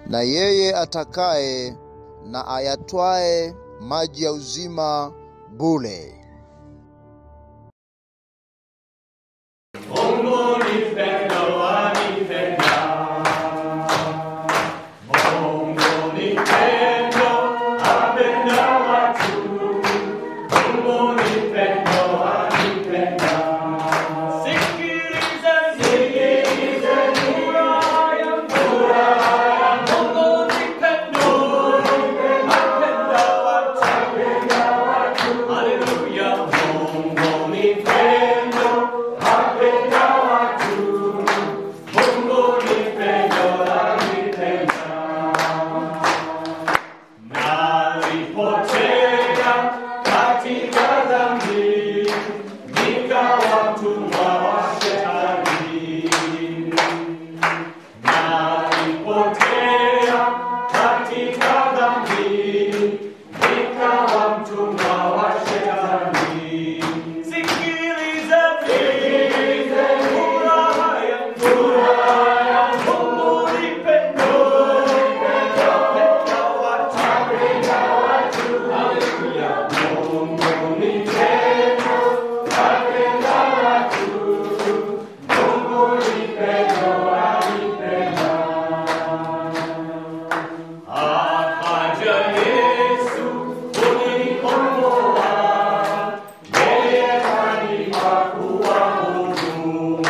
na yeye atakaye na ayatwae maji ya uzima bure. Mungu nipenda, wanipenda. Mungu nipenda, apenda watu. Mungu nipenda, wanipenda. Sikiliza, sikiliza, furaha yangu. Mungu nipenda, apenda watu. Haleluya, Mungu nipenda, apenda watu. Mungu nipenda, anipenda. Nalipotea katika dhambi, nikawa mtumwa wa shetani. Nalipotea katika dhambi, nikawa mtumwa wa shetani. Sikiliza, sikiliza, furaha yangu, furaha yangu, Mungu nipenda, apenda watu, apenda watu. Haleluya, Mungu nipenda, apenda watu. Mungu nipenda, anipenda. Akaja Yesu kunikomboa, yeye kanipa kuwa huru.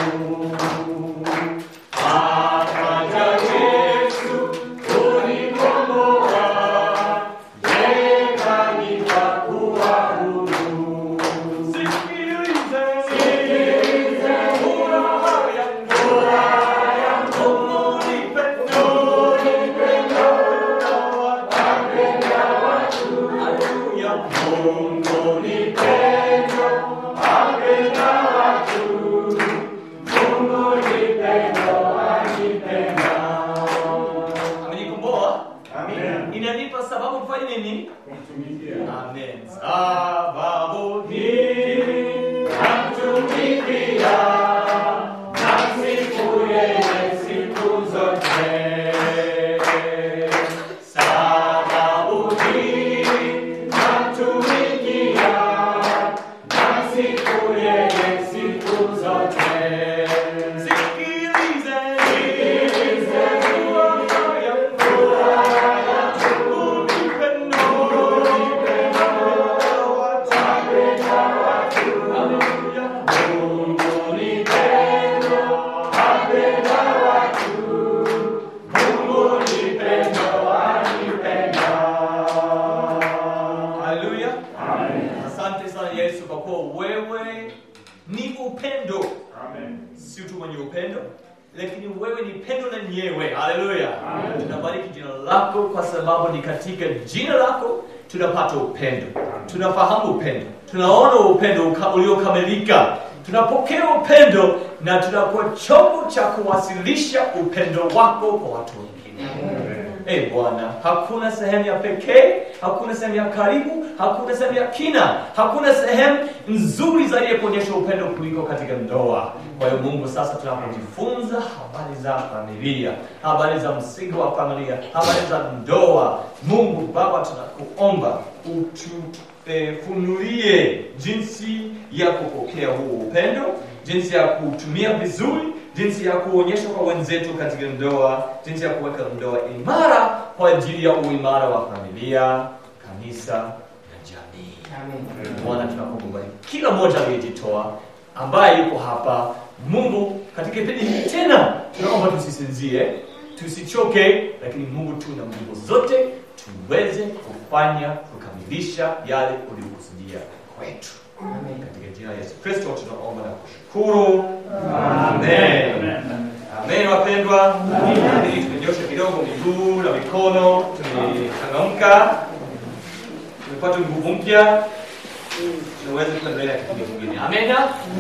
Akaja Yesu kunikomboa, yeye kanipa kuwa huru. Sikilize, sikilize, furaha yangu, furaha yangu, Mungu nipenda, nipenda, apenda watu. Haleluya, Mungu nipenda, apenda watu. Mungu nipenda, anipenda. Amenikomboa? Inanipa sababu kufanya nini? Amen. Sababu hii namtumikia, namsifu yeye siku zote. Sababu hii namtumikia, namsifu yeye siku zote. Sikilize, sikilize, furaha yangu, furaha yangu, nipenda, nipenda watu, apenda watu. Haleluya. Mungu nipenda, apenda watu. Mungu nipenda, anipenda. Haleluya. Asante sana Yesu kwa kuwa wewe ni upendo. Si tu mwenye upendo, lakini wewe ni pendo lenyewe. Haleluya. Tunabariki jina lako kwa sababu ni katika jina lako tunapata upendo, tunafahamu upendo, tunaona upendo uka- uliokamilika, tunapokea upendo na tunakuwa chombo cha kuwasilisha upendo wako kwa watu wengine. Eh Bwana, hakuna sehemu ya pekee, hakuna sehemu ya karibu, hakuna sehemu ya kina, hakuna sehemu nzuri zaidi ya kuonyesha upendo kuliko katika ndoa. Kwa hiyo Mungu, sasa tunapojifunza habari za familia, habari za msingi wa familia, habari za ndoa, Mungu Baba, tunakuomba utufunulie jinsi ya kupokea huo upendo, jinsi ya kutumia vizuri jinsi ya kuonyesha kwa wenzetu katika ndoa, jinsi ya kuweka ndoa imara kwa ajili ya uimara wa familia, kanisa na jamii. Bwana, tunakubariki kila mmoja aliyejitoa, ambaye yuko hapa. Mungu, katika kipindi hiki tena tunaomba tusisinzie, tusichoke, lakini Mungu, tuna nguvu zote tuweze kufanya kukamilisha yale uliokusudia kwetu. Katika jina la Yesu Kristo tunaomba na kushukuru. Amen. Amen wapendwa. Ili tumenyosha kidogo miguu na mikono, tumechangamka, tumepata nguvu mpya, tunaweza kuendelea kipindi kingine. Amen.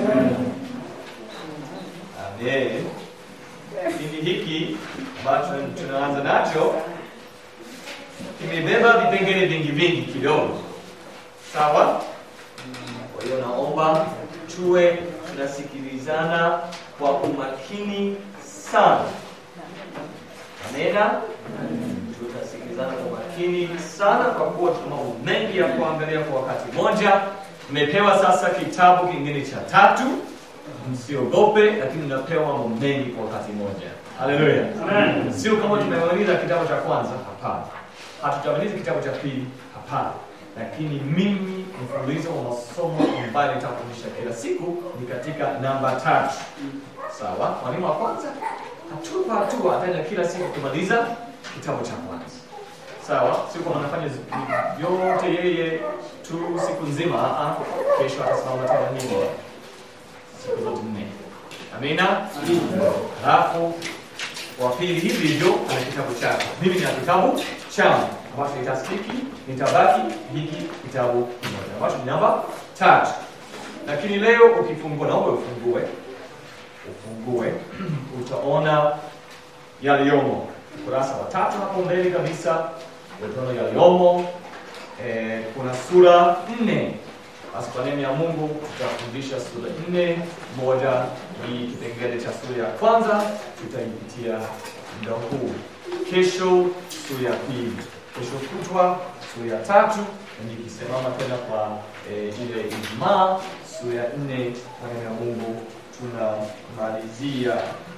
Amen. Kipindi hiki ambacho tunaanza nacho kimebeba vipengele vingi vingi kidogo, sawa? Kwa hiyo naomba tuwe tunasikilizana kwa umakini sana. Amena. tutasikilizana kwa makini sana, kwa kuwa tuna mambo mengi ya kuangalia kwa wakati mmoja. Mmepewa sasa kitabu kingine cha tatu, msiogope, lakini mnapewa mambo mengi kwa wakati mmoja. Haleluya! Sio kama tumemaliza kitabu cha kwanza, hapana. Hatutamaliza kitabu cha pili, hapana. Lakini mimi mfululizo wa masomo ambayo nitafundisha kila siku ni katika namba tatu. Sawa, mwalimu wa kwanza hatua kwa hatua ataenda kila siku kumaliza kitabu cha kwanza. Sawa, sio kama anafanya zi- yote yeye tu siku nzima. ah, ah. Kesho atasimama tena nini siku zote nne. Amina. Halafu wa pili hivi hivyo ana kitabu chake. Mimi nina kitabu changu ambacho nitastiki, nitabaki hiki kitabu kimoja ambacho ni namba tatu. Lakini leo ukifungua, naomba ufungue ufungue utaona yaliyomo ukurasa wa tatu hapo mbele kabisa utaona yaliyomo eh, kuna sura nne basi kwa neema ya mungu tutafundisha sura nne moja ni kipengele cha sura ya kwanza tutaipitia muda huu kesho sura ya pili kesho kutwa sura ya tatu na nikisimama tena kwa eh, ile ijumaa sura ya nne kwa neema ya mungu tunamalizia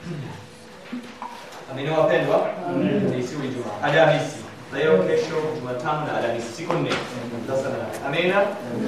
amini wapendwa ni siku ijumaa alhamisi leo kesho jumatano na alhamisi siku nne sasa na amina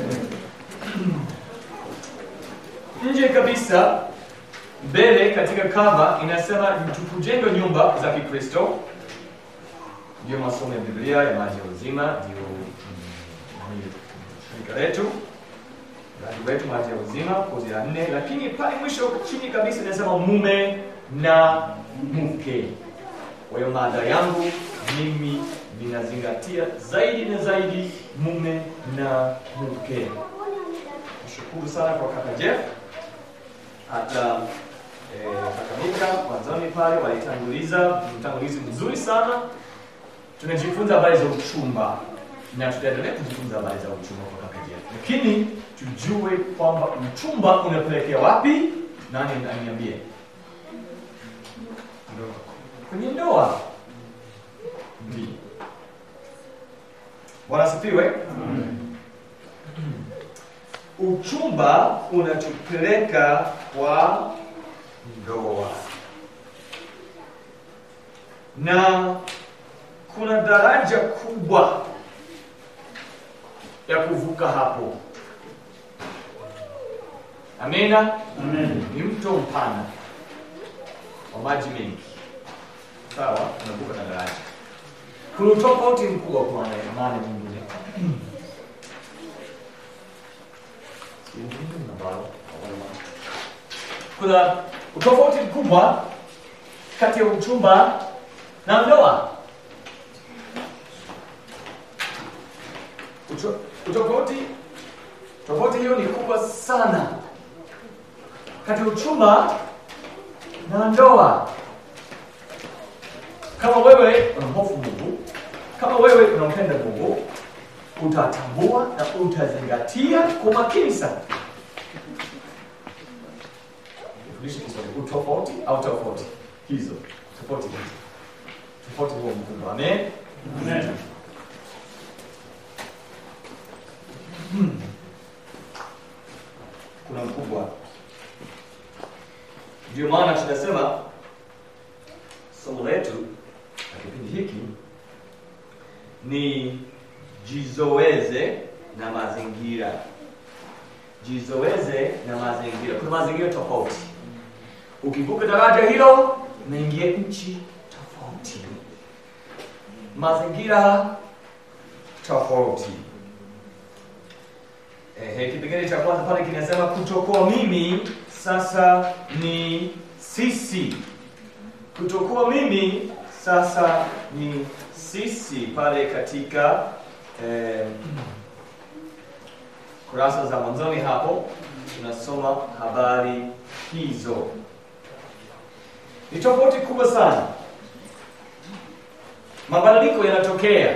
nje kabisa mbele katika kava inasema tukujenga nyumba za kikristo ndio masomo ya biblia ya maji ya uzima ndio mm, ni shirika letu mradi wetu maji ya uzima kozi ya nne lakini pale mwisho chini kabisa inasema mume na mke kwa hiyo mada yangu mimi ninazingatia zaidi na zaidi mume na mke nashukuru sana kwa kaka jeff hata eh, kaka mika mwanzoni pale walitanguliza mtangulizi mzuri sana tunajifunza habari za uchumba na tutaendelea kujifunza habari za uchumba kwa kaka Jeff. lakini tujue kwamba uchumba unapelekea wapi nani aniambie Ndoa. kwenye ndoa ndio bwana asifiwe uchumba unatupeleka kwa ndoa na kuna daraja kubwa ya kuvuka hapo amina ni mto mpana wa maji mengi sawa unavuka na daraja kuna utofauti mkubwa kwa maana maana nyingine kuna utofauti mkubwa kati ya uchumba na ndoa Ucho- utofauti tofauti hiyo ni kubwa sana kati ya uchumba na ndoa kama wewe unamhofu mungu kama wewe unampenda mungu utatambua na utazingatia kwa makini sana Nifundishe Kiswahili. utofauti au tofauti hizo tofauti hizo tofauti huo mkubwa amen Hmm. kuna mkubwa ndio maana tunasema somo letu na kipindi hiki ni jizoeze na mazingira jizoeze na mazingira kuna mazingira tofauti ukivuka daraja hilo unaingia nchi tofauti mazingira tofauti Ehe, kipengele cha kwanza pale kinasema kutokuwa mimi sasa ni sisi kutokuwa mimi sasa ni sisi pale katika eh, kurasa za mwanzoni hapo tunasoma habari hizo ni tofauti kubwa sana mabadiliko yanatokea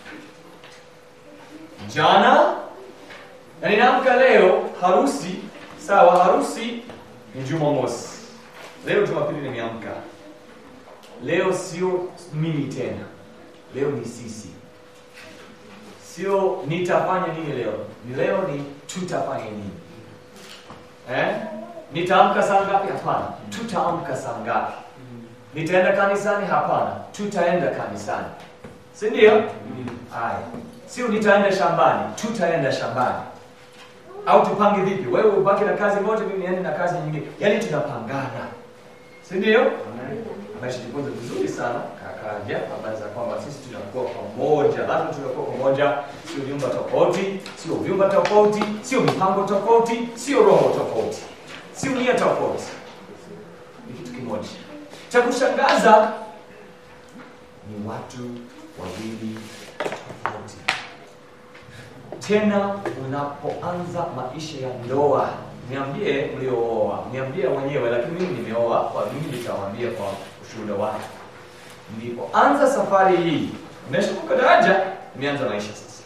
jana na ninaamka leo harusi sawa harusi ni jumamosi leo jumapili nimeamka leo sio mimi tena leo ni sisi sio nitafanya nini leo ni leo ni tutafanya nini eh? nitaamka saa ngapi hapana tutaamka saa ngapi nitaenda kanisani hapana tutaenda kanisani si ndio haya sio nitaenda shambani tutaenda shambani au tupange vipi wewe ubaki na kazi moja mimi niende na kazi nyingine yaani tunapangana si ndio ameshajifunza vizuri sana kakaja habari za kwamba sisi tunakuwa pamoja lazima tunakuwa pamoja sio vyumba tofauti sio vyumba tofauti sio mipango tofauti sio roho tofauti sio nia tofauti ni kitu kimoja cha kushangaza ni watu wawili tofauti tena unapoanza maisha ya ndoa niambie mliooa niambie wenyewe lakini mimi nimeoa kwa mimi nitawaambia kwa ushuhuda wake nilipoanza safari hii nimeshuka daraja nimeanza maisha sasa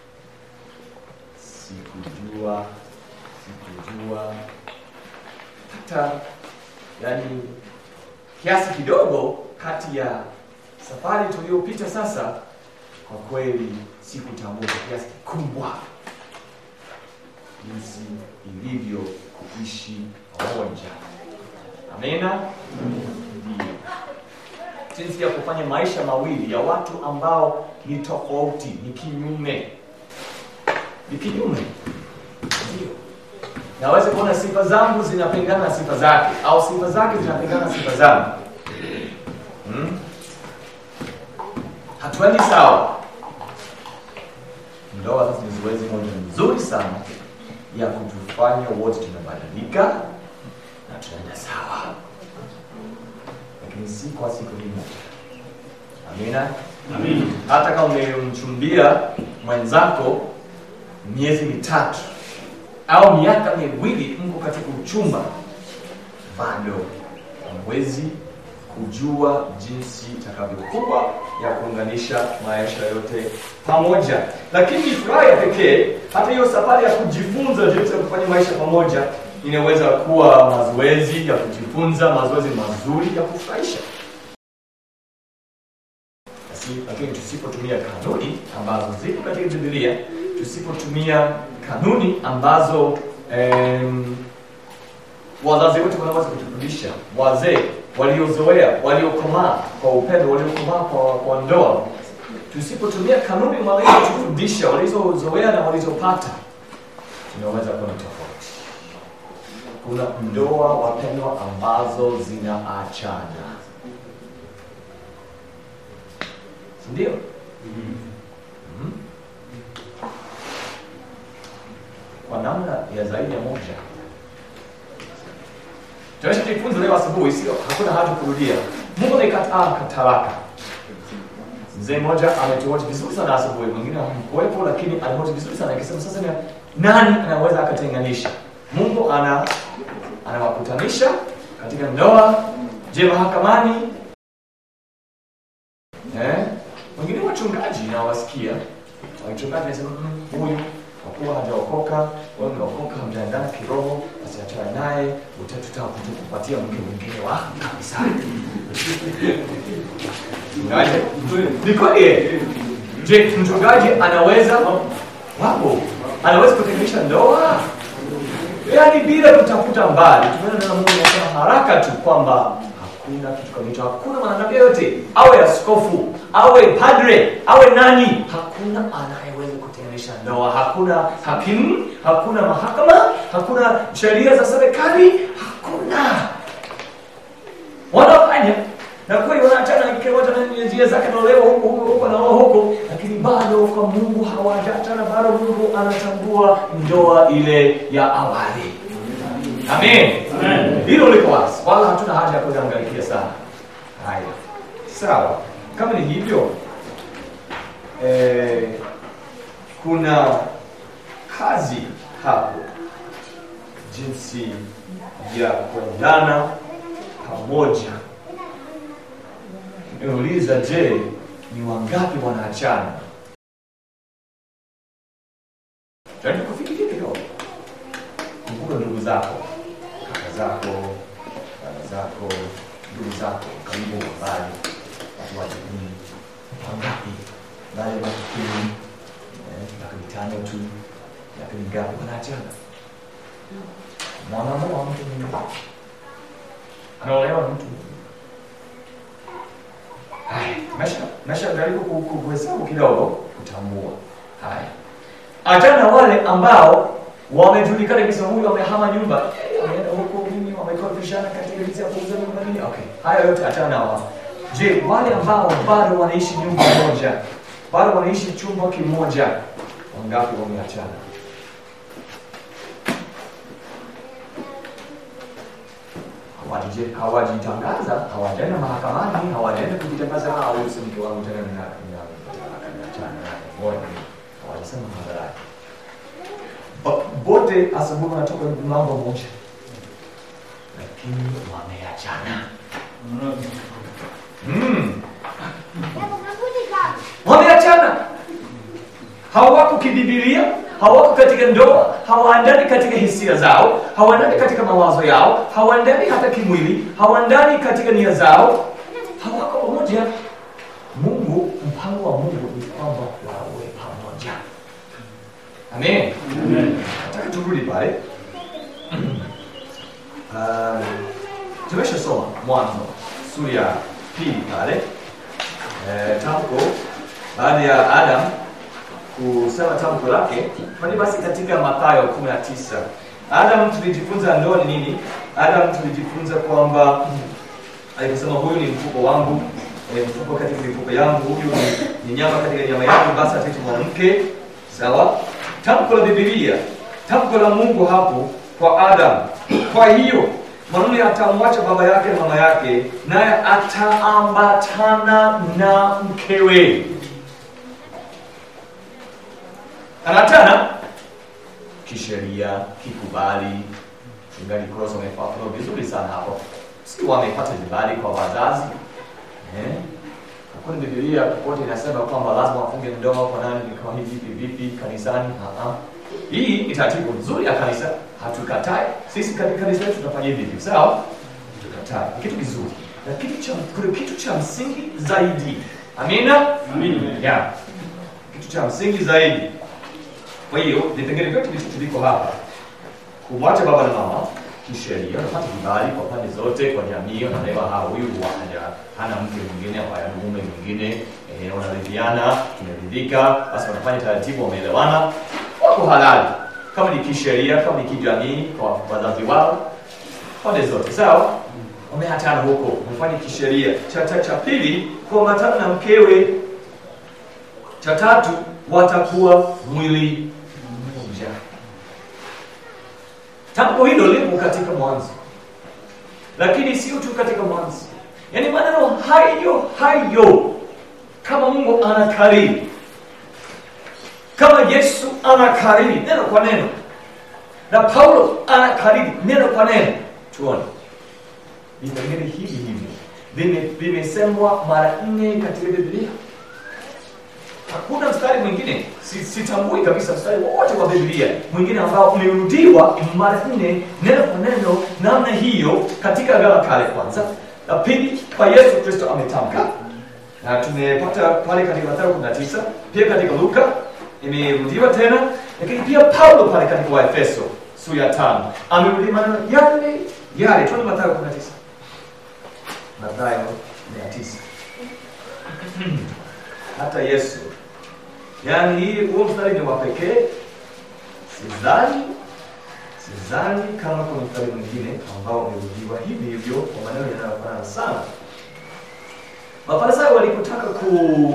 sikujua sikujua hata yani kiasi kidogo kati ya safari tuliyopita sasa kwa kweli sikutambua kwa kiasi kikubwa jinsi ilivyo kuishi pamoja amena ndio jinsi ya kufanya maisha mawili ya watu ambao ni tofauti ni kinyume ni kinyume ndio naweza kuona sifa zangu zinapingana na sifa zake au sifa zake zinapingana na sifa zangu hmm? hatuendi sawa ndoa sasa ni zoezi moja nzuri sana ya kutufanya wote tunabadilika na tunaenda sawa lakini si kwa siku hii moja amina Amin. hata kama umemchumbia mwenzako miezi mitatu au miaka miwili mko katika uchumba bado hamwezi kujua jinsi itakavyokuwa ya kuunganisha maisha yote pamoja lakini furaha ya pekee hata hiyo safari ya kujifunza jinsi ya kufanya maisha pamoja inaweza kuwa mazoezi ya kujifunza mazoezi mazuri ya kufurahisha Basi, lakini tusipotumia kanuni ambazo ziko katika bibilia tusipotumia kanuni ambazo em, wazazi wetu wanaweza kutufundisha wazee waliozoea waliokomaa kwa upendo waliokomaa kwa, kwa ndoa tusipotumia kanuni walizotufundisha walizozoea na walizopata tunaweza kuwa na tofauti kuna ndoa wapendwa ambazo zinaachana sindio mm kwa namna ya zaidi ya moja tunachojifunza leo asubuhi sio hakuna haja kurudia mungu amekataa talaka mzee mmoja ametuoja vizuri sana asubuhi mwingine hamkuwepo lakini alihoja vizuri sana akisema sasa ni nani anaweza akatenganisha mungu ana anawakutanisha katika ndoa je mahakamani eh? wengine wachungaji nawasikia wachungaji nasema "Mm, huyu kwa kuwa hajaokoka wewe umeokoka hamjaendana kiroho basi achana naye utatutaka kupatia mke mwingine wa kanisani Mchungaji, ni kweli eh? je mchungaji anaweza wapo anaweza kutenganisha ndoa yaani bila kutafuta mbali tumeona neno la mungu anasema haraka tu kwamba hakuna kitu kama hicho hakuna mwanadamu yoyote awe askofu awe padre awe nani hakuna anayeweza kutenganisha ndoa hakuna hakimu hakuna mahakama hakuna sheria za serikali hakuna wanafanya na kweli wanaachana kile wote na njia zake na leo huko huko huko na wao huko lakini bado kwa Mungu hawajaachana bado Mungu anatambua ndoa ile ya awali amen Amen. hilo liko wazi wala hatuna haja ya kuangalikia sana haya sawa kama ni hivyo eh, kuna kazi hapo jinsi ya kuendana pamoja nimeuliza je ni wangapi wanaachana jaribu kufikiria kidogo kumbuka ndugu zako kaka zako dada zako ndugu zako karibu mbali watu wa jamii wangapi baada ya miaka kumi eh, miaka mitano tu miaka mingapi wanaachana mwanamoa mtu mwingine anaolewa na mtu mwingine haya mesha mesha jaribu ku- ku- kuhesabu kidogo kutambua haya achana wale ambao wamejulikana kabisa huyu amehama nyumba eh, ameenda huko nini wamekorofishana katika jinsi ya kuuza nyumba nini okay haya yote achana na wao je wale ambao bado wanaishi nyumba moja bado wanaishi chumba kimoja wangapi wameachana Hawajije- hawajitangaza hawajaenda mahakamani hawajaenda kujitangaza "Ah, huyu si mke wangu tena nina- nina- ninaachana naye." Ngoja, hawajasema hadharani Bo- bote asubuhi wanatoka mlango moja lakini wameachana mm. wameachana hawako kibibilia hawako katika ndoa hawaandani katika hisia zao hawaandani katika mawazo yao hawaandani hata kimwili hawaandani katika nia zao hawako pamoja mungu mpango wa mungu ni kwamba wawe pamoja amen nataka turudi pale um, tumeshasoma mwanzo sura ya pili pale eh, tamko baada ya adam kusema tamko lake kwani basi katika mathayo 19 adam tulijifunza ndoa ni nini adam tulijifunza kwamba aliposema huyu ni mfuko wangu eh, mfuko katika mifuko yangu huyu ni, ni nyama katika nyama yangu basi ataitwa mwanamke sawa tamko la bibilia tamko la mungu hapo kwa adam kwa hiyo mwanamume atamwacha baba yake na mama yake naye ataambatana na mkewe anatana kisheria kikubali mchungaji cross wamefafanua vizuri sana hapo si wamepata vibali kwa wazazi eh? hakuna bibilia popote inasema kwamba lazima wafunge ndoa kwa nani kwa hivi vipi vipi kanisani uh-huh. hii ni taratibu nzuri ya kanisa hatukatai sisi katika kanisa letu tunafanya hivi hivi sawa tukatai ni kitu kizuri na kitu cha kuna kitu cha msingi zaidi amina yeah. kitu cha msingi zaidi kwa hiyo vipengele vyote vitu viko hapa kumwacha baba na mama kisheria unapata vibali kwa pande zote kwa jamii unaelewa ha huyu haja hana mke mwingine au hana mume mwingine eh, wanaridhiana tumeridhika basi wanafanya taratibu wameelewana wako halali kama ni kisheria kama ni kijamii kwa wazazi wao pande zote sawa wamehatana huko wamefanya kisheria cha cha cha pili kuambatana na mkewe cha tatu watakuwa mwili mmoja tamko hilo lipo katika mwanzo lakini sio tu katika mwanzo yaani maneno hayo hayo kama mungu anakariri kama yesu anakariri neno kwa neno na paulo anakariri neno kwa neno tuone vipengele hivi hivi vime- vimesemwa mara nne katika biblia hakuna mstari mwingine si- sitambui kabisa mstari wowote wa biblia mwingine ambao umerudiwa mara nne neno kwa neno namna hiyo katika agano la kale kwanza la pili kwa yesu kristo ametamka na tumepata pale katika mathayo 19 pia katika luka imerudiwa tena lakini pia paulo pale katika waefeso sura ya tano amerudia maneno yale yale tuone mathayo 19 mathayo 19 hata yesu yaani hii huo mstari ni wa pekee sidhani sidhani kama kuna mstari mwingine ambao umerudiwa hivi hivyo kwa maneno yanayofanana sana mafarisayo walipotaka ku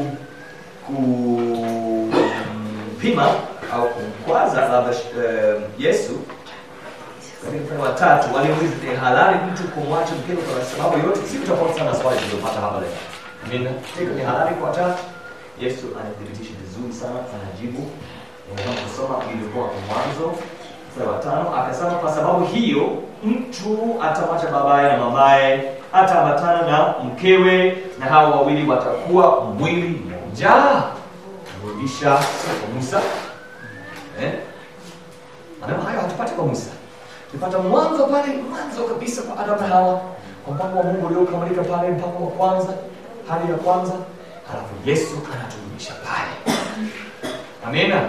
kupima au kumkwaza labda eh, yesu katika mstari wa tatu waliuliza ni halali mtu kumwacha mkewe kwa sababu yote si tofauti sana na swali tulilopata hapa leo amina hivyo ni halali kwa tatu yesu anathibitisha vizuri sana anajibu unaweza kusoma ilikuwa kwa mwanzo mstari wa tano akasema kwa sababu hiyo mtu atamwacha babaye na mamaye ataambatana na mkewe na hao wawili watakuwa mwili mmoja kurudisha kwa musa eh? maneno hayo hatupati kwa musa tupata mwanzo pale mwanzo kabisa kwa adamu na hawa kwa mpango wa mungu uliokamilika pale mpango wa kwanza hali ya kwanza halafu yesu anaturudisha pale amina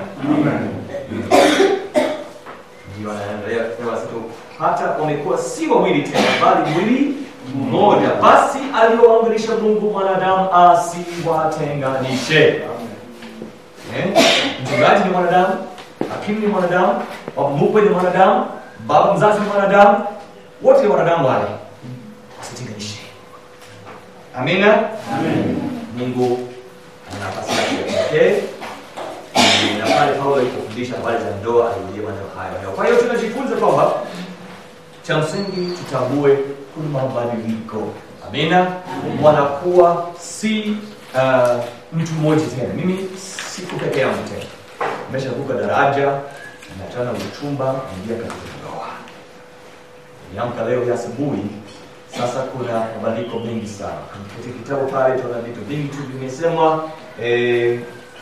ndio anaendelea kusema sasa hata wamekuwa si wawili tena bali mwili mmoja basi aliyoamrisha mungu mwanadamu asiwatenganishe Eh? mchungaji ni mwanadamu hakimu ni mwanadamu baba mkwe ni mwanadamu baba mzazi ni mwanadamu wote ni wanadamu wale wasitenganishe amina mungu ana nafasi yake ya pekee na pale paulo alipofundisha habari za ndoa alirudia maneno hayo kwa hiyo tunajifunza kwamba cha msingi tutambue kuna mabadiliko amina wanakuwa si uh, mtu mmoja tena mimi siku peke yangu tena nimeshavuka daraja natana uchumba naingia katika ndoa niamka leo ya asubuhi sasa kuna mabadiliko mengi sana katika kitabu pale tuna vitu vingi tu vimesemwa eh,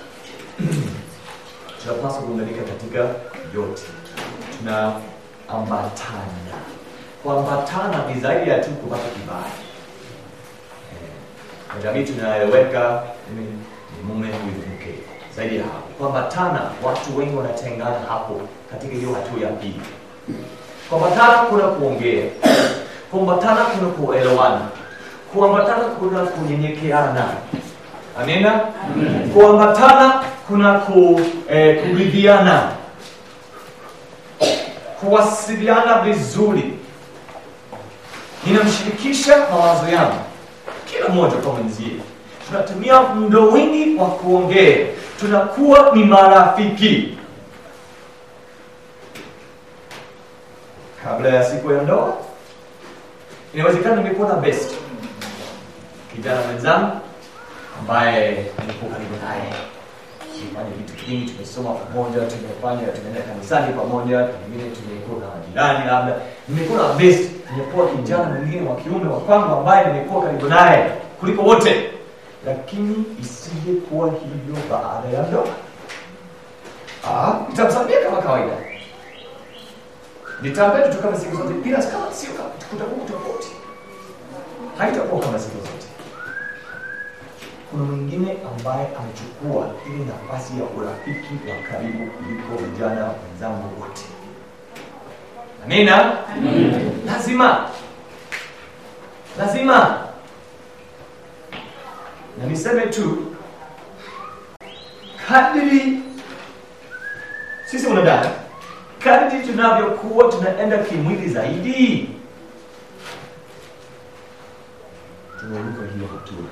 tunapaswa kuunganika katika yote tunaambatana kuambatana ni zaidi ya tu kupata kibali Eh, na jamii tunaeleweka mimi ni mume huyu ni mke zaidi ya hapo kuambatana watu wengi wanatengana hapo katika hiyo hatua ya pili kuambatana kuna kuongea kuambatana kuna kuelewana kuambatana kuna kunyenyekeana amina kuambatana kuna ku, eh, kuridhiana kuwasiliana vizuri ninamshirikisha mawazo yangu kila mmoja kwa mwenzie tunatumia muda wingi wa kuongea tunakuwa ni marafiki kabla ya siku ya ndoa inawezekana nimekuwa na best kijana mwenzangu ambaye nilikuwa karibu naye tumefanya vitu vingi tumesoma pamoja tumefanya tumeenda kanisani pamoja pengine tumekuwa na majirani labda nimekuwa na best nimekuwa kijana mwingine wa kiume wa kwangu ambaye nimekuwa karibu naye kuliko wote lakini isije kuwa hivyo baada ya ndoa Ah, nitamsamia kama kawaida nitaambia tu kama siku zote bila kama sio kama kutakuwa tofauti haitakuwa kama siku zote kuna mwingine ambaye amechukua ile nafasi ya urafiki wa karibu kuliko vijana wenzangu wote amina lazima lazima na niseme tu kadiri sisi wanadamu kadiri tunavyokuwa tunaenda kimwili zaidi tunaruka hiyo hatua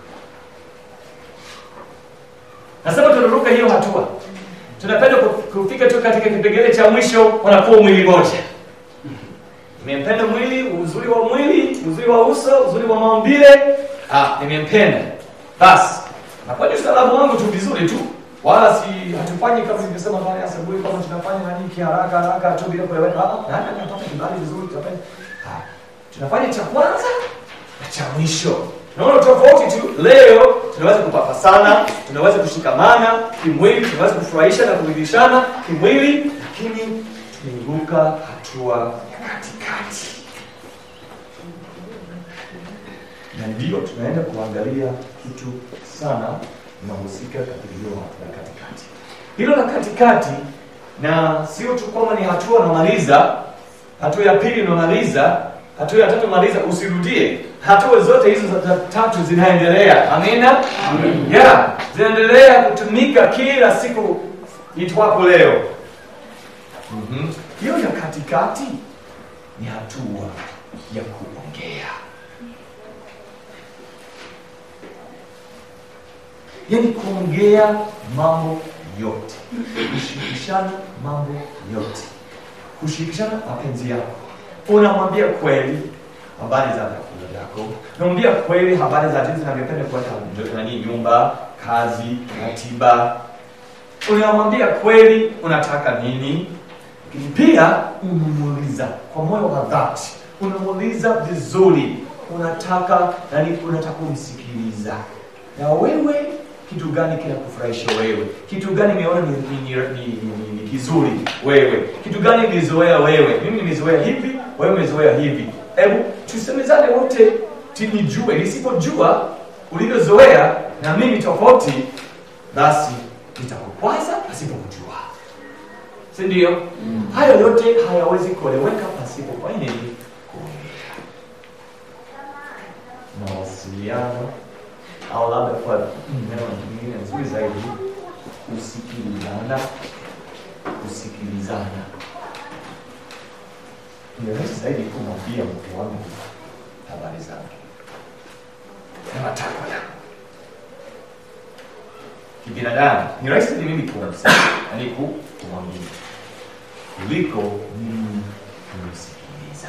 nasema tunaruka hiyo hatua tunapenda ku- kufika tu katika kipengele cha mwisho wanakuwa mwili moja nimempenda mwili uzuri wa mwili uzuri wa uso uzuri wa maumbile ah, nimempenda basi nafanya ustaarabu wangu tu vizuri tu wala si hatufanyi kama nilivyosema pale asubuhi kama tunafanya nani kiharaka haraka tu bila kueleweka Ah, nani anapata kibali vizuri tutafanya ah, tunafanya cha kwanza na cha mwisho naona tofauti tu leo tunaweza kupapasana tunaweza kushikamana kimwili tunaweza kufurahisha na kuridhishana kimwili lakini tumeruka hatua ya katikati na ndio tunaenda kuangalia kitu sana inahusika katika hilo la katikati hilo la katikati na sio tu kwamba ni hatua unamaliza hatua ya pili unamaliza hatua ya tatu maliza usirudie hatua zote hizo za tatu zinaendelea amina yeah, zinaendelea kutumika kila siku itwapo leo Mhm. hiyo ya katikati ni hatua ya kuongea yani kuongea mambo yote kushirikishana mambo yote kushirikishana mapenzi yako unamwambia kweli habari za vyakula vyako unamwambia kweli habari za jinsi unavyopenda kuweka nani nyumba kazi ratiba unamwambia kweli unataka nini lakini pia unamuuliza kwa moyo wa dhati unamuuliza vizuri unataka nani unataka kumsikiliza na wewe kitu gani kinakufurahisha wewe kitu gani umeona ni, ni, ni, ni, ni, ni kizuri wewe kitu gani ulizoea wewe mimi nimezoea hivi wewe umezoea hivi hebu tusemezane wote tinijue nisipojua ulivyozoea na mimi tofauti basi nitakukwaza pasipo kujua si ndio hayo yote hayawezi kueleweka pasipo kwa nini kuongea mawasiliano au labda kwa neno lingine nzuri zaidi kusikilizana kusikilizana ni rahisi zaidi kumwambia mke wangu habari zake na matakwa yangu kibinadamu ni rahisi zaidi mimi kumsema yani ku- kumwambia kuliko mimi kumsikiliza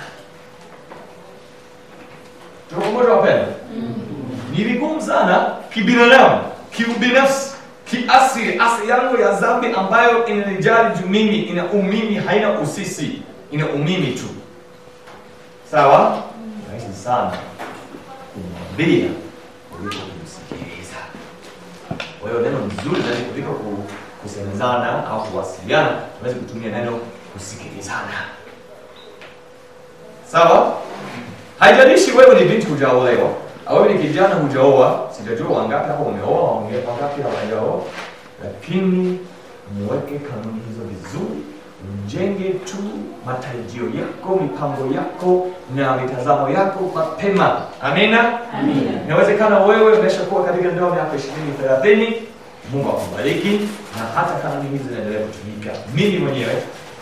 tuko pamoja wapenda ni vigumu sana kibinadamu kiubinafsi kiasili asili yangu ya dhambi ambayo inanijali juu mimi ina umimi haina usisi ina umimi tu sawa rahisi sana kumwambia kuliko kumsikiliza kwa hiyo neno nzuri zaidi kuliko ku- kusemezana au kuwasiliana tunaweza kutumia neno kusikilizana sawa haijalishi wewe ni binti hujaolewa au wewe ni kijana hujaoa sijajua wangapi hapo umeoa wange- wangapi hawajaoa lakini muweke kanuni hizo vizuri mjenge tu matarajio yako mipango yako na mitazamo yako mapema amina inawezekana wewe umeshakuwa katika ndoa miaka ishirini thelathini mungu akubariki na hata kanuni hizi zinaendelea kutumika mimi mwenyewe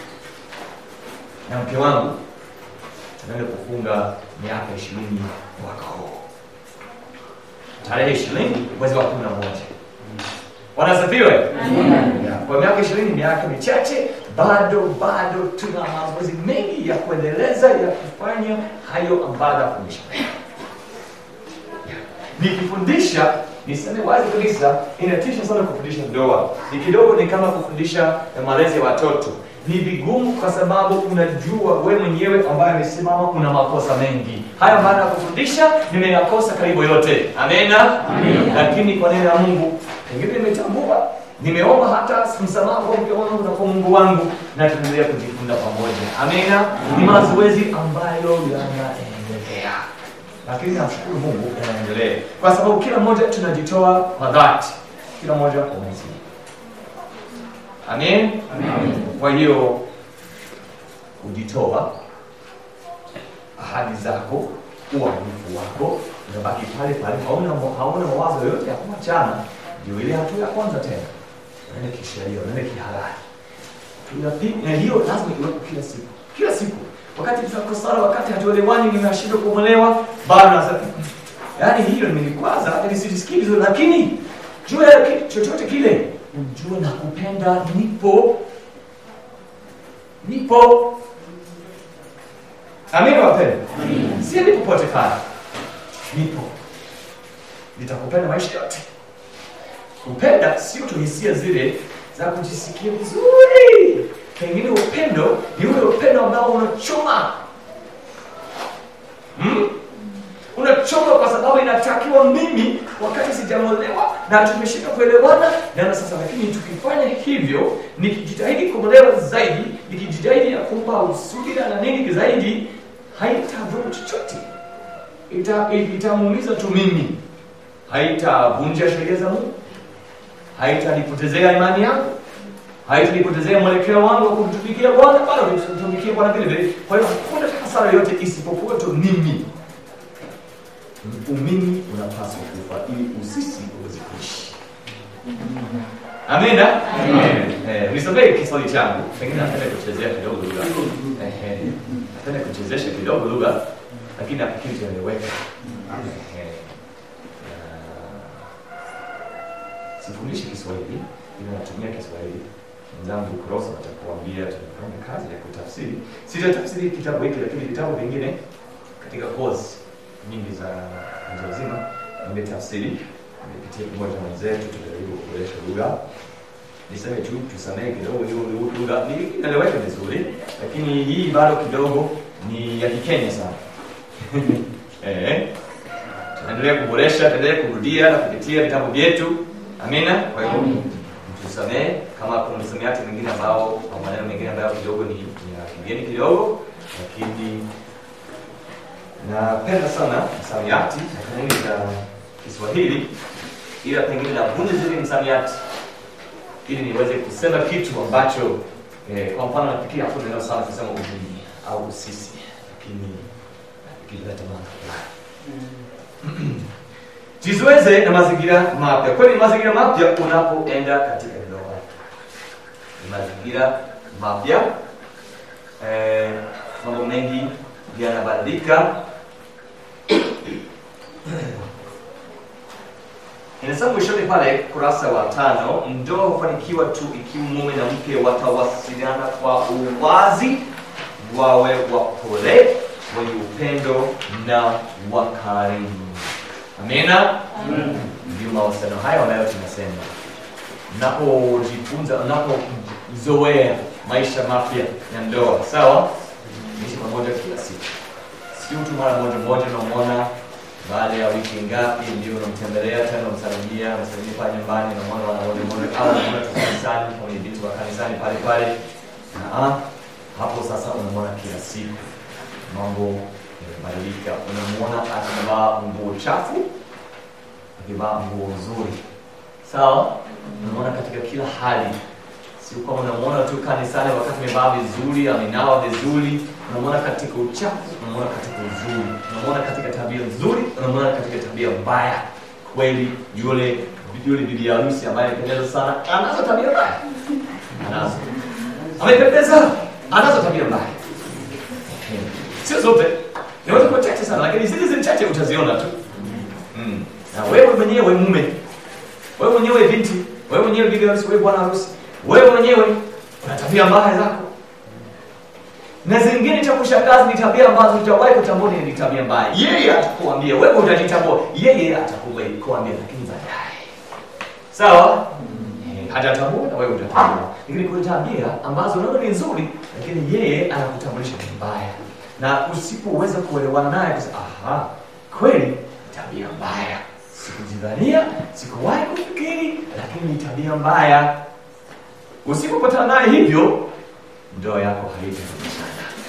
na mke wangu tunaenda kufunga miaka ishirini mwaka huu tarehe ishirini mwezi wa kumi na moja wanasifiwe Yeah. kwa miaka ishirini miaka michache bado bado tuna mazoezi mengi ya kuendeleza ya kufanya hayo ambayo nafundisha nikifundisha niseme wazi kabisa inatisha sana kufundisha ndoa ni kidogo ni kama kufundisha malezi ya watoto ni vigumu kwa sababu unajua we mwenyewe ambaye amesimama una makosa mengi haya maana ya kufundisha nimeyakosa karibu yote amena lakini kwa neno la mungu pengine nimetambua nimeomba hata msamaha kwa mke wangu na kwa mungu wangu na tunaendelea kujifunza pamoja amena ni mazoezi ambayo yanaendelea lakini namshukuru mungu yanaendelea kwa sababu kila mmoja tunajitoa kwa dhati kila mmoja kwa mwenzie amen kwa hiyo kujitoa ahadi zako uaminifu wako unabaki pale pale hauna hauna mawazo yoyote ya kuachana ndio ile hatua ya kwanza tena unaenda kisheria unaenda kihalali Tunapi- na hiyo lazima iwepo kila siku kila siku wakati tunakosana wakati hatuelewani nimeshindwa kuolewa bado nasema yaani hiyo nimenikwaza ili sijisikii vizuri lakini jua ya kitu chochote kile ujue na kupenda nipo nipo amina wapenda siendi popote pale nipo nitakupenda maisha yote kupenda sio tu hisia zile za kujisikia vizuri pengine upendo ni ule upendo ambao unachoma hmm? unachoma kwa sababu inatakiwa mimi wakati sijamolewa na tumeshika kuelewana na sasa lakini tukifanya hivyo nikijitahidi kumolewa zaidi nikijitahidi ya kumpa usubira na nini zaidi haitadhuru chochote Ita- itamuumiza tu mimi haitavunja sheria za mungu haitanipotezea imani yangu haitanipotezea mwelekeo wangu wa kumtumikia bwana bado nitamtumikia bwana vile vile kwa hiyo hakuna hasara yoyote isipokuwa tu mimi umimi unapaswa kufa ili usisi uweze kuishi amina Eh, nisomee kiswahili changu pengine napenda kuchezea kidogo lugha Ehe. napenda kuchezesha kidogo lugha lakini nafikiri tunaeleweka Ehe. Na- sifundishi kiswahili ila natumia kiswahili mwenzangu kurosa atakuambia tunafanya kazi ya kutafsiri sitatafsiri kitabu hiki lakini vitabu vingine katika course nyingi za mtu wazima nimetafsiri nimepitia pamoja na wenzetu tunajaribu kuboresha lugha niseme tu tusamehe kidogo hiyo lugha ni- inaeleweka vizuri lakini hii bado kidogo ni ya kikenya sana eh tunaendelea kuboresha tunaendelea kurudia na kupitia vitabu vyetu amina kwa hiyo tusamehe kama kuna msamiati mwingine ambao au maneno mengine ambayo kidogo ni, ni ya kigeni kidogo lakini napenda sana msamiati na kanuni za kiswahili ila pengine navunja zile msamiati ili niweze kusema kitu ambacho eh, kwa mfano nafikiri hapo neno sana kusema umimi au sisi, lakini nafikiri leta maana fulani. Jizoeze na mazingira mapya. Kweli mazingira mapya unapoenda katika ndoa, ni mazingira mapya eh, mambo mengi yanabadilika. Inasema mwishoni pale kurasa wa tano, ndoa hufanikiwa tu ikiwa mume na mke watawasiliana kwa uwazi, wawe wapole, wenye upendo na wakarimu. Amina. Ndio mawasiliano hayo ambayo tunasema, unapojifunza, unapozoea maisha mapya ya ndoa, sawa, ishi pamoja kila siku, sio tu mara moja moja unamwona baada ya wiki ngapi ndio unamtembelea tena, unamsalimia, unamsalimia pale nyumbani, unamwona mara moja moja, au unamwona tu kanisani, kwenye vitu wa kanisani pale pale. Ah, hapo sasa unamwona kila siku, mambo yamebadilika. Unamwona akivaa nguo chafu, akivaa nguo nzuri, sawa. Unamwona katika kila hali, sio kama unamwona tu kanisani wakati amevaa vizuri, amenawa vizuri unamwona katika uchafu, unamwona katika uzuri, unamwona katika tabia nzuri, unamwona katika tabia mbaya. Kweli yule yule bibi harusi ambaye anapendeza sana anazo tabia mbaya, anazo. Amependeza, anazo tabia mbaya, sio zote, inaweza kuwa chache sana, lakini zile zile chache utaziona tu. Mm. Na wewe mwenyewe mume, wewe mwenyewe binti, wewe mwenyewe bibi harusi, wewe bwana harusi, wewe mwenyewe una tabia mbaya zako na zingine cha kushangaza ni tabia ambazo hutawahi kutambua ni tabia mbaya. Yeye atakuambia, wewe utajitambua, yeye atakuambia, lakini baadaye, sawa, eh, hatatambua na wewe utatambua. Lakini kuna tabia ambazo unaona ni nzuri, lakini yeye anakutambulisha ni mbaya, na usipoweza kuelewana naye kusema, aha, kweli ni tabia mbaya, sikujidhania, sikuwahi kufikiri, lakini ni tabia mbaya. Usipopatana naye hivyo, ndoa yako haitarudishana.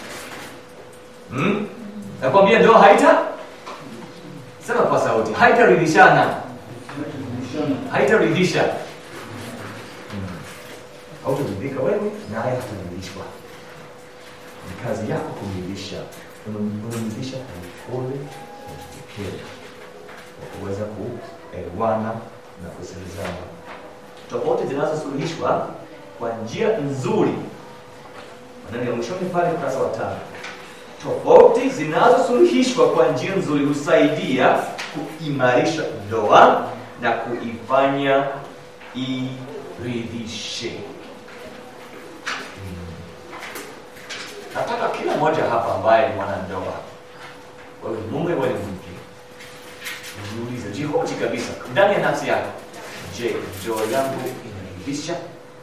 Hmm? Nakwambia ndoa haita sema kwa sauti, haitaridhishana, haitaridhisha. Hmm. Hautaridhika wewe naye hataridhishwa. Ni kazi yako kumridhisha, unamridhisha polepole na kipekee, kwa kuweza kuelewana na kusikilizana. Tofauti zinazosuluhishwa kwa njia nzuri maneno ya mwishoni pale ukurasa wa tano. Tofauti zinazosuluhishwa kwa njia nzuri husaidia kuimarisha ndoa na kuifanya iridhishe. Hmm. Nataka kila mmoja hapa ambaye ni mwanandoa, wewe mume, wewe mke, jiulize, jihoji kabisa ndani ya nafsi yako, je, ndoa yangu inaridhisha?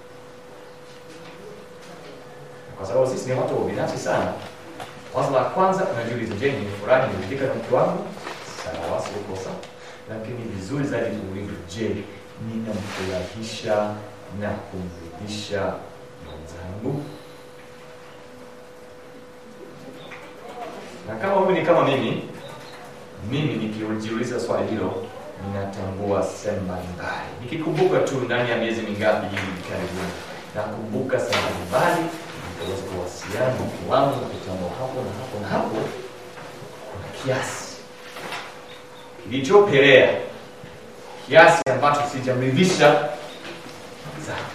kwa sababu sisi ni watu binafsi sana. Wazo la kwanza unajiuliza, je, nimefurahi nimeridhika na mke wangu? Sawa, sio kosa, lakini vizuri zaidi tuulize, je, ninamfurahisha na kumridhisha mwenzangu? Na kama wewe ni kama mimi, mimi nikijiuliza swali hilo ninatambua sehemu mbalimbali, nikikumbuka tu ndani ya miezi mingapi hivi karibuni, nakumbuka sehemu mbalimbali nikaweza kuwasiliana na mke wangu na kutambua hapo na hapo na hapo kuna kiasi kilichopelea kiasi ambacho sijamridhisha zangu.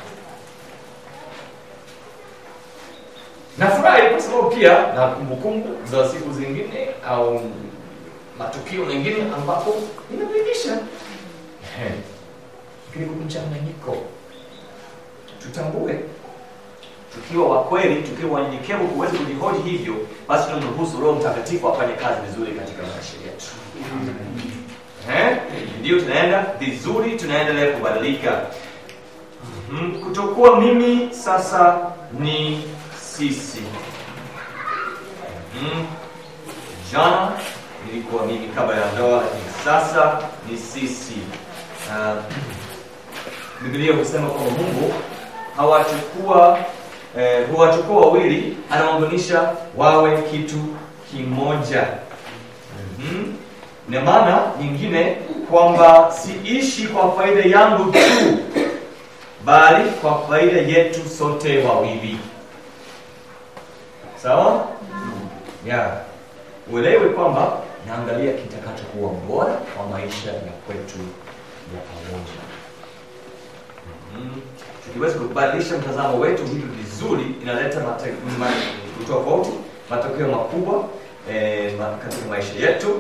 Nafurahi kwa sababu pia na kumbukumbu za siku zingine au matukio mengine ambapo nimemridhisha, lakini kuna mchanganyiko. Tutambue tukiwa wa kweli, tukiwa wanyenyekevu kuweza kujihoji hivyo, basi tunamruhusu Roho Mtakatifu afanye kazi vizuri katika maisha yetu. Eh, ndio tunaenda vizuri, tunaendelea kubadilika. Mhm, kutokuwa mimi sasa ni sisi. Mhm. Jana nilikuwa mimi kabla ya ndoa, lakini sasa ni sisi. Uh, Biblia husema kwamba Mungu hawachukua eh, huwachukua wawili, anawaunganisha wawe kitu kimoja. Mhm. Na maana nyingine kwamba siishi kwa faida yangu tu, bali kwa faida yetu sote wawili. Sawa? Yeah. Uelewe kwamba naangalia kitakachokuwa bora kwa maisha ya kwetu ya pamoja. Mhm. Tukiweza kubadilisha mtazamo wetu hivi vizuri, inaleta mate- ma- utofauti, matokeo makubwa eh, ma- katika maisha yetu.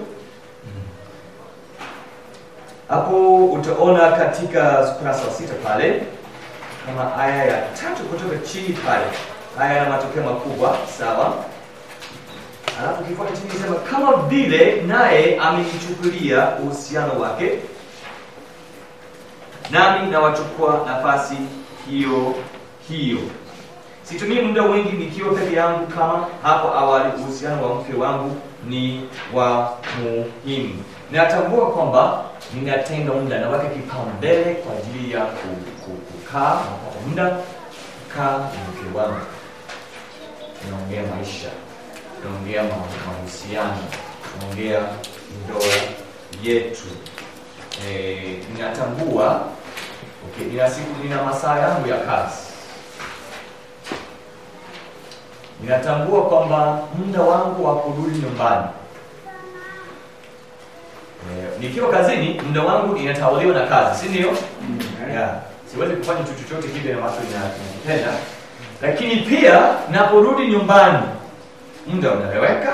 Hapo utaona katika ukurasa wa sita pale kama aya ya tatu kutoka chini pale, haya yana matokeo makubwa, sawa. Alafu kifuata chini sema kama vile naye amenichukulia uhusiano wake, nami nawachukua nafasi hiyo hiyo. Situmii muda mwingi nikiwa peke yangu kama hapo awali. Uhusiano wa mke wangu ni wa muhimu. Ninatambua kwamba ninatenga muda, naweka kipaumbele kwa ajili ya ku- ku- kukaa, napata muda kukaa na mke wangu, tunaongea maisha, tunaongea ma- mahusiano, tunaongea ndoa yetu. Eh, ninatambua okay, nina siku, nina masaa yangu ya kazi ninatambua kwamba muda wangu wa kurudi nyumbani eh, nikiwa kazini muda wangu inatawaliwa na kazi si ndio yeah. siwezi kufanya kitu chochote kile ambacho nina- ninakipenda lakini pia naporudi nyumbani muda unaeleweka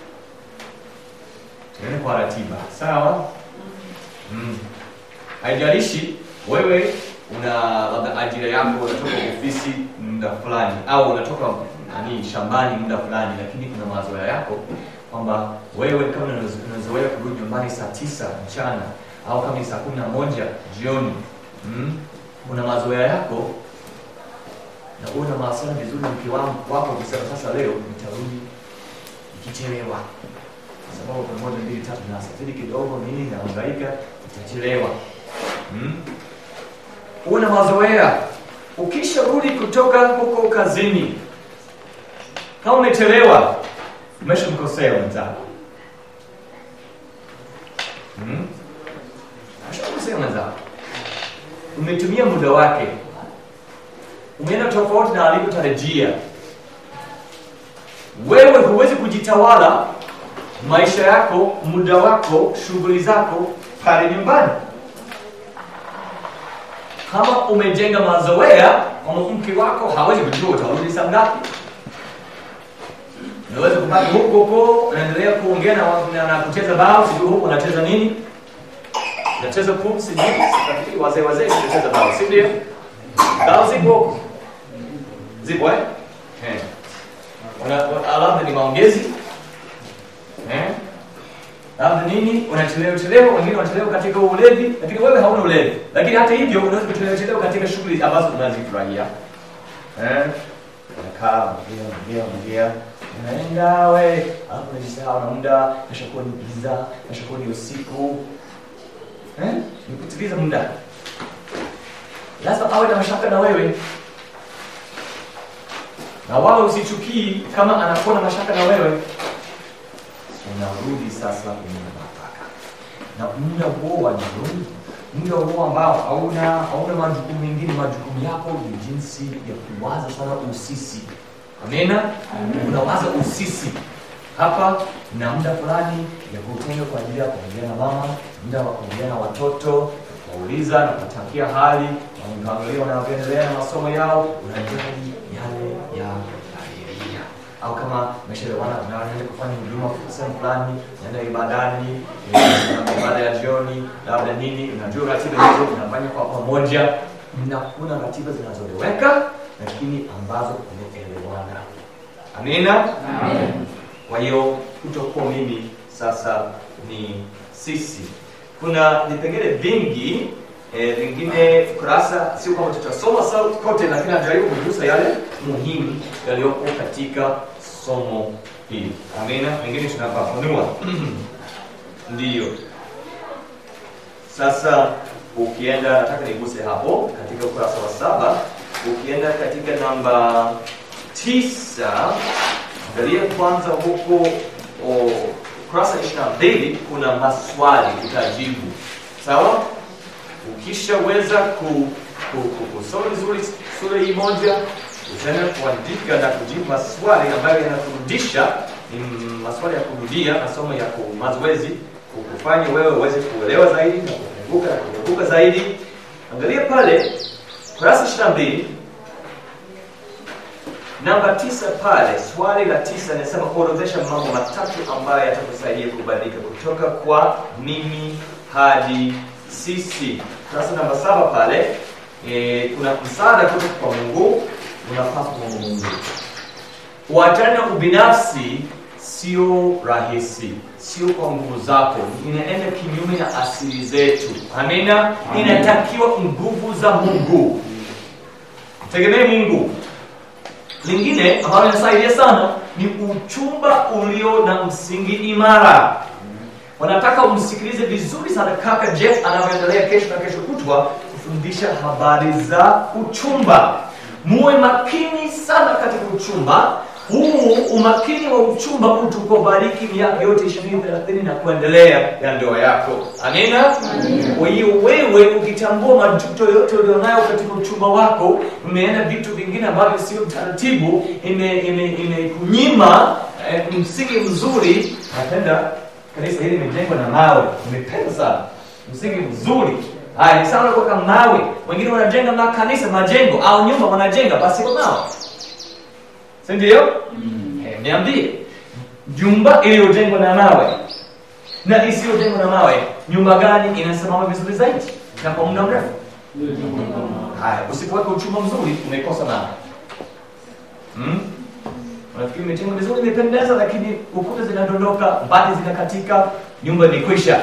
tuende kwa ratiba sawa mm. haijalishi wewe una labda ajira yako unatoka ofisi muda fulani au unatoka nani shambani muda fulani lakini kuna mazoea yako kwamba wewe kama unazo- unazoea kurudi nyumbani saa tisa mchana au kama ni saa kumi na moja jioni mm? una mazoea yako na uwe na mawasiliano vizuri na mke wangu wako kusema sasa leo nitarudi nikichelewa kwa sababu kuna moja mbili tatu nasafiri kidogo nini naangaika nitachelewa mm? uwe na mazoea ukisharudi kutoka huko kazini kama umechelewa umeshamkosea mwenzako mm? umeshamkosea mwenzako umetumia muda wake umeenda tofauti na alivyotarajia wewe huwezi kujitawala maisha yako muda wako shughuli zako pale nyumbani kama umejenga mazoea kwamba mke wako hawezi kujua utarudi saa ngapi unaweza kubaki huko huko unaendelea kuongea na, na, na kucheza bao sijui huko unacheza nini unacheza pum sijui sifikiri wazee wazee unacheza bao si ndio bao zipo huko zipo eh eh Una- una- labda ni maongezi eh labda nini unachelewa chelewa wengine wanachelewa katika ulevi lakini wewe hauna ulevi lakini hata hivyo unaweza kuchelewa chelewa katika shughuli ambazo unazifurahia eh unakaa ongea ongea ongea unaenda we alafu unajisahau na muda nashakuwa ni giza nashakuwa ni usiku eh ni kutiliza muda lazima awe na mashaka na wewe na wala usichukii kama anakuwa na mashaka na wewe unarudi sasa kwenye mipaka na muda huo wa jioni muda huo ambao hauna hauna majukumu mengine majukumu yako ni jinsi ya kuwaza sana usisi amena unawaza usisi hapa na muda fulani ya kutenga kwa ajili ya kuongea na mama muda wa kuongea na watoto kuwauliza na kutakia hali unaangalia wanavyoendelea na masomo yao unajali yale ya familia au kama umeshelewana unaenda kufanya huduma sehemu fulani naenda ibadani eh, ibada ya jioni labda nini unajua ratiba hizo unafanya kwa pamoja mnakuna ratiba zinazoeleweka lakini ambazo umeelewana amina kwa hiyo kutokuwa mimi sasa ni sisi kuna vipengele vingi eh, vingine kurasa sio kwamba tutasoma sa- kote lakini najaribu kugusa yale muhimu yaliyopo katika somo hili amina wengine tunafafanua ndiyo sasa ukienda nataka niguse hapo katika ukurasa wa saba ukienda katika namba tisa angalia kwanza huko o, ukurasa ishiri na mbili kuna maswali utajibu sawa ukishaweza ku ku- ku- kusoma vizuri sura hii moja utaenda kuandika na kujibu maswali ambayo yanakurudisha ni maswali ya kurudia masomo ya ku- mazoezi kukufanya wewe uweze kuelewa zaidi na kufunguka na kufunguka zaidi angalia pale kurasa ishiri na mbili namba tisa pale swali la tisa inasema orodhesha mambo matatu ambayo yatakusaidia kubadilika kutoka kwa mimi hadi sisi kurasa namba saba pale e, kuna msaada kutoka kwa mungu unapaswa kwa mungu Uachane na ubinafsi sio rahisi, sio kwa nguvu zako, inaenda kinyume na asili zetu. Amina. Inatakiwa nguvu za Mungu, tegemee Mungu. Lingine ambalo linasaidia sana ni uchumba ulio na msingi imara. Wanataka umsikilize vizuri sana kaka Jeff anavyoendelea kesho na kesho kutwa kufundisha habari za uchumba. Muwe makini sana katika uchumba. Huu umakini wa uchumba utukubariki miaka yote 20 30 na kuendelea ya ndoa yako. Amina. Kwa hiyo wewe ukitambua majuto yote ulionayo katika uchumba wako, umeenda vitu vingine ambavyo sio taratibu, ime ime imekunyima eh, msingi mzuri. Napenda kanisa hili limejengwa na mawe, nimependa sana msingi mzuri. Haya, ni sawa na kuweka mawe. Wengine wanajenga makanisa, majengo au nyumba wanajenga basi kwa mawe, si ndio? Eh, niambie, nyumba iliyojengwa na mawe na isiyojengwa na mawe, nyumba gani inasimama vizuri zaidi na kwa muda mrefu? Haya, usipoweka uchumba mzuri umekosa mawe. Hmm? Unafikiri imejengwa vizuri, imependeza, lakini ukuta zinadondoka, bati zinakatika, nyumba imekwisha.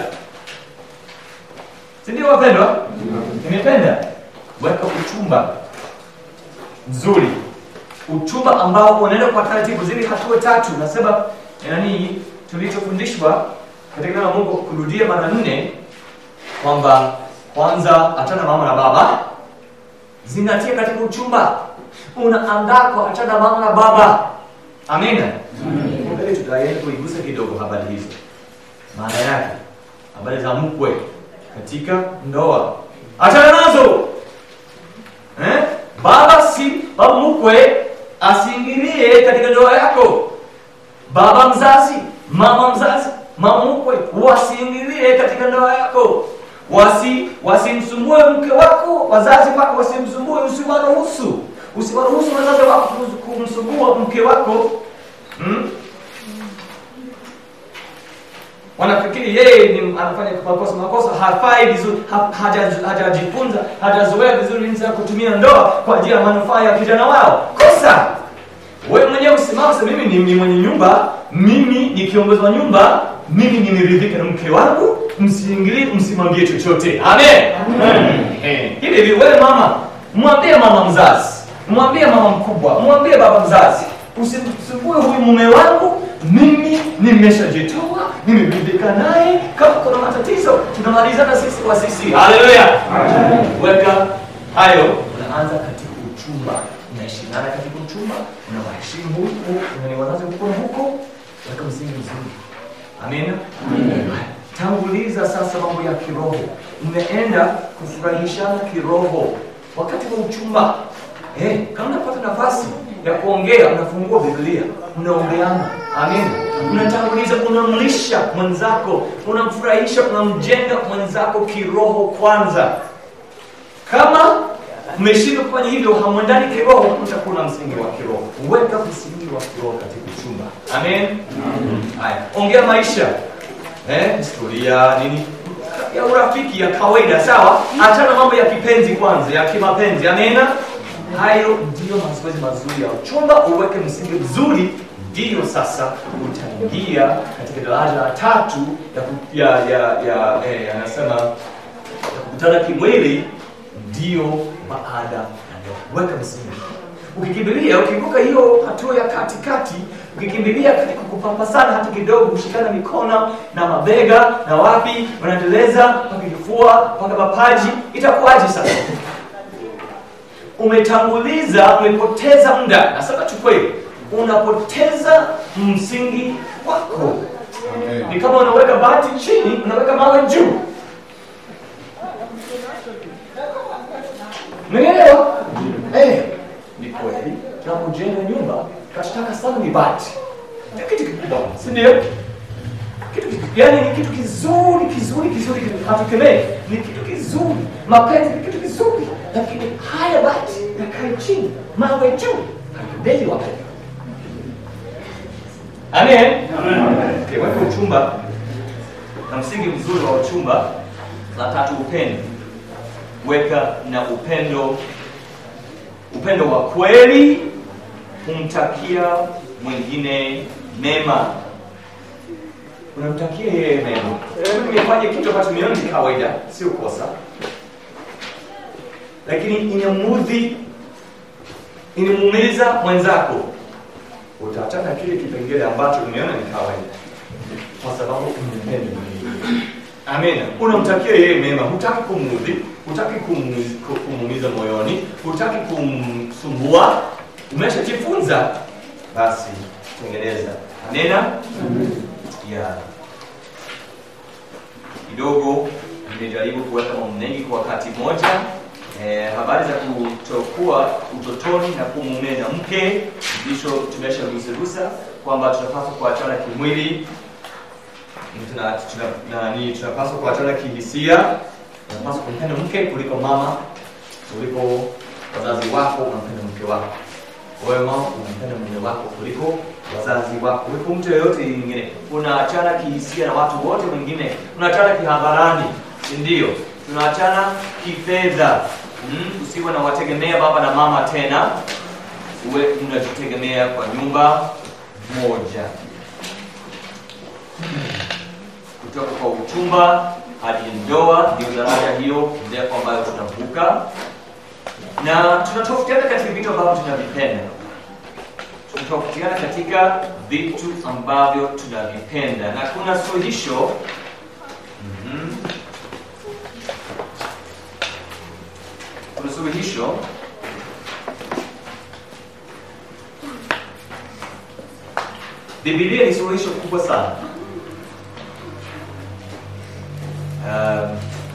Si ndio wapendwa? Nimependa weka uchumba mzuri, uchumba ambao unaenda kwa taratibu, zile hatua tatu. Nasema nani, tulichofundishwa katika neno la Mungu kurudia mara nne, kwamba kwanza achana mama na baba, zingatia katika uchumba, unaandaa kwa achana mama na baba. Amina. Mbele tutaenda kuigusa kidogo habari hizo, maana yake habari za mkwe katika ndoa, achana nazo eh? Baba si baba mkwe asiingilie katika ndoa yako. Baba mzazi, mama mzazi, mama mkwe wasiingilie katika ndoa yako, wasi wasimsumbue mke wako, wazazi wako wasimsumbue, usiwaruhusu usiwaruhusu wazazi wako kumsumbua mke wako hmm? wanafikiri yeye ni anafanya makosa makosa, hafai vizuri, ha- haja- hajajifunza, hajazoea vizuri jinsi ya kutumia ndoa kwa ajili ya manufaa ya kijana wao. Kosa wewe mwenyewe usimame, sema mimi ni, ni mwenye nyumba, mimi ni kiongozi wa nyumba, mimi nimeridhika na mke wangu, msiingilie, msimwambie chochote. Amen. Eh, hivi hivi, wewe mama, mwambie mama mzazi, mwambie mama mkubwa, mwambie baba mzazi, usimsumbue huyu mume wangu, mimi nimeshajitoa, nimeridhika naye. Kama kuna matatizo tunamalizana sisi kwa sisi. Haleluya. Weka hayo, unaanza katika uchumba, unaheshimiana katika uchumba, unawaheshimu huku, unani wazazi huko na huko, weka msingi mzuri. Amina. Tanguliza sasa mambo ya kiroho, mmeenda kufurahishana kiroho wakati wa uchumba. Eh, kama unapata nafasi ya kuongea, unafungua Biblia, unaongeana. Amina. Unatanguliza, unamlisha mwenzako, unamfurahisha, unamjenga mwenzako kiroho kwanza. Kama mmeshindwa kufanya hivyo, hamwendani kiroho, mtakuwa na msingi wa kiroho. Weka msingi wa kiroho katika uchumba. Amen. Haya, ongea maisha eh, historia nini ya urafiki ya kawaida, sawa. Achana mambo ya kipenzi kwanza, ya kimapenzi. Amena. Hayo ndiyo mazoezi mazuri ya uchumba. Uweke msingi mzuri, ndiyo sasa utaingia katika daraja la tatu ya ku- ya ya ya eh, anasema ya kukutana kimwili, ndiyo baada ya ndoa. Weka msingi ukikimbilia ukivuka hiyo hatua ya katikati, ukikimbilia katika kupapasana hata kidogo, kushikana mikono na mabega na wapi, unaendeleza mpaka kifua mpaka mapaji, itakuwaje sasa? Umetanguliza, umepoteza muda. Nasema tu kweli, unapoteza msingi wako. Ni kama unaweka bati chini, unaweka mawe juu. Umeelewa? Eh, ni kweli tunapojenga nyumba tunataka sana ni bati. Ni kitu kikubwa, si ndio? Kitu kitu- yaani ni kitu kizuri kizuri kizuri kizuri, hatukemei, ni kitu kizuri. Mapenzi ni kitu kizuri, lakini haya bati yakae chini, mawe juu, haipendezi wapendwa. Amen. Kiweka uchumba na msingi mzuri wa uchumba, la tatu upendo. Weka na upendo, upendo wa kweli, kumtakia mwingine mema. Unamtakia yeye mema. Umefanya kitu ambacho mioni ni kawaida, sio kosa, lakini inamudhi, inamuumiza mwenzako utaachana kile kipengele ambacho umeona ni kawaida kwa sababu umpende Mungu. Amina. Unamtakia yeye mema, hutaki kumudhi, hutaki kumu- ku- kumuumiza moyoni, hutaki kumsumbua. Umeshajifunza, basi tengeneza. Amina. Yeah. Kidogo nimejaribu kuweka mambo mengi kwa wakati mmoja. Eh, habari za kutokuwa utotoni na kumuumiza mke ndicho tumeshagusagusa kwamba tunapaswa kuachana kimwili tuna, tuna, nani, tunapaswa kuachana kihisia. Tunapaswa kumpenda mke kuliko mama, kuliko wazazi wako. Unampenda mke wako wewe, mama unampenda mume wako kuliko wazazi wako, kuliko mtu yeyote mwingine. Unaachana kihisia na watu wote wengine, unaachana kihadharani, si ndio? Tunaachana kifedha. Mm, usiwe na wategemea baba na mama tena, uwe unajitegemea kwa nyumba moja kutoka kwa uchumba hadi ndoa, ndio daraja hiyo ndefu ambayo tunavuka, na tunatofautiana katika vitu ambavyo tunavipenda. Tunatofautiana katika vitu ambavyo tunavipenda, na kuna suluhisho Mhm. kuna suluhisho Biblia ni suluhisho kubwa sana. Um,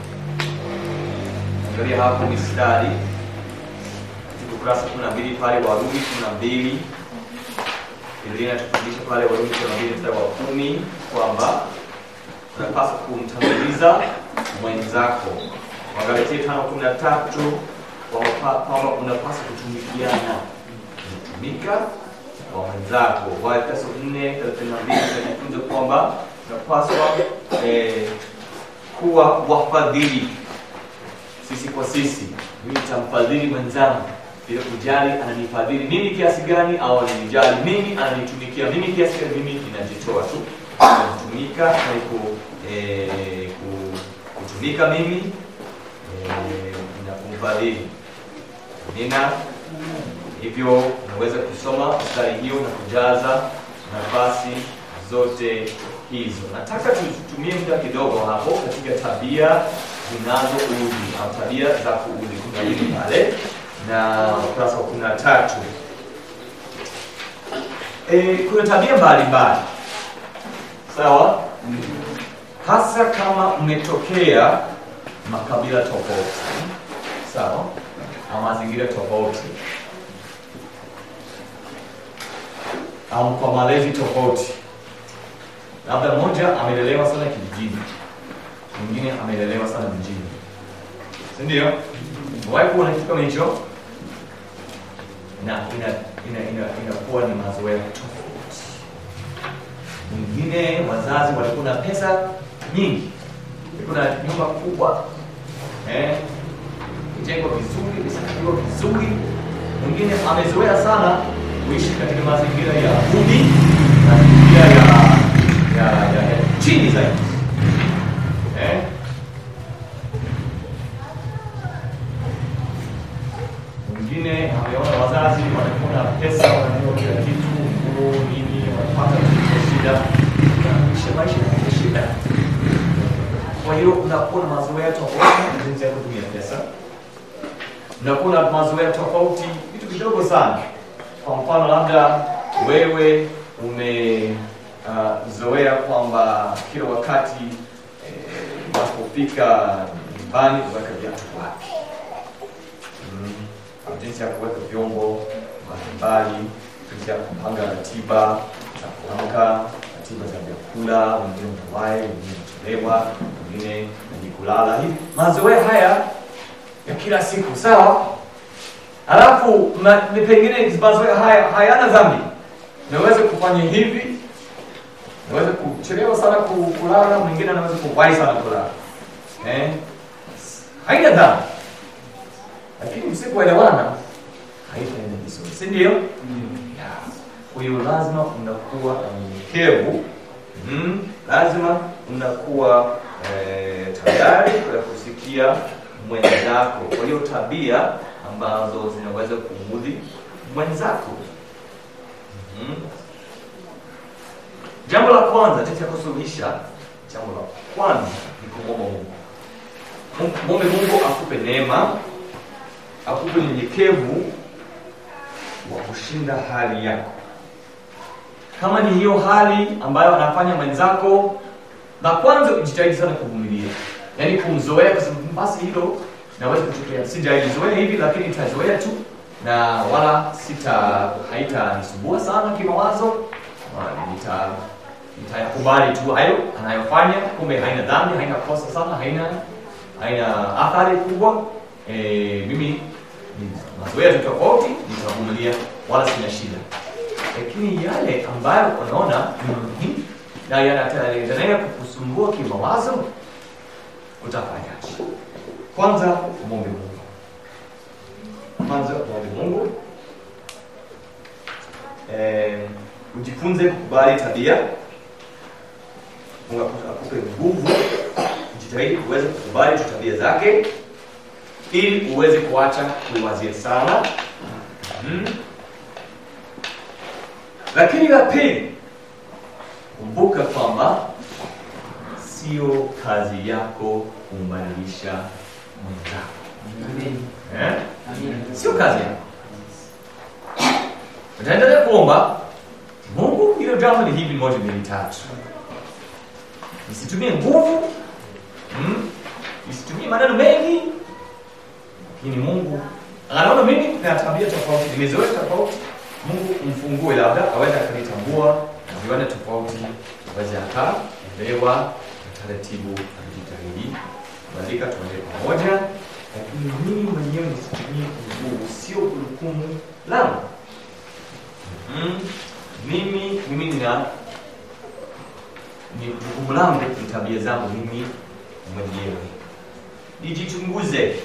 angalia hapo mistari katika ukurasa kumi na mbili pale Warumi kumi na mbili Biblia inatufundisha pale Warumi kumi na mbili mstari wa kumi kwamba unapaswa kumtanguliza mwenzako. Wagalatia tano kumi na tatu kwamba kwamba unapaswa kutumikiana, kutumika kwa mwenzako. Waefeso nne thelathini na mbili tunajifunza kwamba unapaswa eh, kuwa wafadhili sisi kwa sisi. Mimi nitamfadhili mwenzangu bila kujali ananifadhili mimi kiasi gani au ananijali mimi, ananitumikia mimi kiasi gani, mimi ninajitoa tu kutumika na ku, eh, ku, kutumika mimi eh, na kumfadhili. Nina hivyo unaweza kusoma mstari hiyo na kujaza nafasi zote hizo. Nataka tutumie muda kidogo hapo katika tabia zinazoudhi au tabia za kuudhi. Kuna hili pale na ukurasa wa kumi na tatu. E, kuna tabia mbalimbali sawa, hasa kama mmetokea makabila tofauti sawa, au mazingira tofauti au kwa malezi tofauti. Labda mmoja amelelewa sana kijijini, mwingine amelelewa sana mjini, si ndio? Umewahi kuona kitu kama hicho? Na ina ina ina inakuwa ni mazoea tofauti. Mwingine wazazi walikuwa na pesa nyingi, walikuwa na nyumba kubwa eh, jengwa vizuri, imesanifiwa vizuri. Mwingine amezoea sana kuishi katika mazingira ya duni, mazingira ya ya, ya, ya chini zaidi eh? Mwingine ameona wazazi wanakuwa na pesa, wananunua kila kitu, nguo, nini, wanapata kitu shida, kuishi maisha ya shida. Kwa hiyo unakuwa na mazoea tofauti na jinsi ya kutumia pesa, unakuwa na mazoea tofauti, vitu vidogo sana kwa mfano labda wewe umezoea uh, kwamba kila wakati unapofika eh, nyumbani uweka viatu wapi? Mm, jinsi ya kuweka vyombo mbalimbali, jinsi ya kupanga ratiba za kuamka, ratiba za vyakula, wengine mtawahi, wengine mchelewa, wengine ni kulala. Hivi mazoea haya ya kila siku, sawa? Alafu ma, ni pengine mazoea haya hayana dhambi. Naweza kufanya hivi, naweza kuchelewa sana ku- kulala, mwingine anaweza kuwahi sana kulala. Eh? Haina dhambi. Lakini msipoelewana haitaenda vizuri, si ndio? Yeah. Kwa hiyo lazima unakuwa mnyenyekevu. Mm, lazima unakuwa eh, tayari kwa kusikia mwenzako. Kwa hiyo tabia ambazo zinaweza kumudhi mwenzako. Mm. Jambo la kwanza jinsi ya kusuluhisha, jambo la kwanza ni kumwomba Mungu. Mungu- Mwombe Mungu akupe neema, akupe unyenyekevu wa kushinda hali yako. Kama ni hiyo hali ambayo anafanya mwenzako, la kwanza ujitahidi sana kuvumilia, yaani kumzoea, kwa sababu basi hilo naweza kutokea, sijalizoea hivi, lakini nitazoea tu na wala sita haitanisumbua sana kimawazo, Wala nita nitayakubali tu hayo anayofanya, kumbe haina dhambi, haina kosa sana, haina haina athari kubwa. E, mimi ni mazoea tu tofauti, nitavumilia wala sina shida lakini yale ambayo unaona ni muhimu na yanaendelea kukusumbua kimawazo, utafanyaje? Kwanza mwombe Mungu, kwanza mwombe Mungu. Eh, ujifunze kukubali tabia. Mungu akupe- akupe nguvu, ujitahidi kuweza kukubali tu tabia zake, ili uweze kuacha kuwazia sana mm. Lakini la pili, kumbuka kwamba sio kazi yako kumbadilisha mwenzako eh? Sio kazi yako. Utaendelea kuomba Mungu, hilo jambo ni hivi, moja, mbili, tatu. Nisitumie nguvu mm? Nisitumie maneno mengi, lakini Mungu anaona mimi na tabia tofauti, nimezoea tofauti Mungu mfungue labda aweze akanitambua na viwanda tofauti, aweze akaelewa taratibu, ajitahidi kubadilika, tuende pamoja, lakini mimi mwenyewe nisitumie nguvu, sio jukumu langu. Mm, mimi mimi nina ni jukumu langu, ni tabia zangu mimi mwenyewe, nijichunguze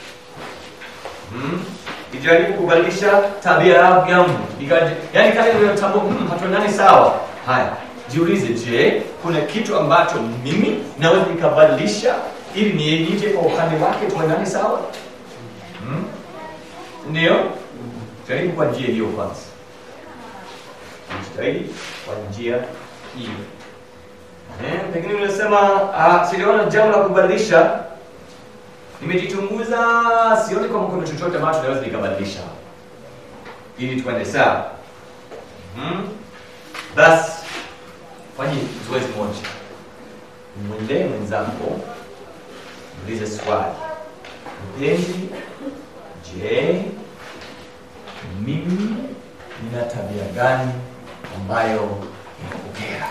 mm nijaribu kubadilisha tabia yangu Nikaji- yaani kama nimetambua hmm, hatuendani sawa haya jiulize je kuna kitu ambacho mimi naweza nikabadilisha ili ni- nije kwa upande wake tuendane sawa hmm? ndio jaribu kwa njia hiyo kwanza jitahidi kwa njia hiyo eh, pengine unasema ah, sijaona jambo la kubadilisha nimejichunguza sioni kama kuna chochote ambacho naweza nikabadilisha ili tuende sawa hmm? basi fanye zoezi moja mwendee mwenzako ulize swali mpenzi je mimi nina tabia gani ambayo inakukera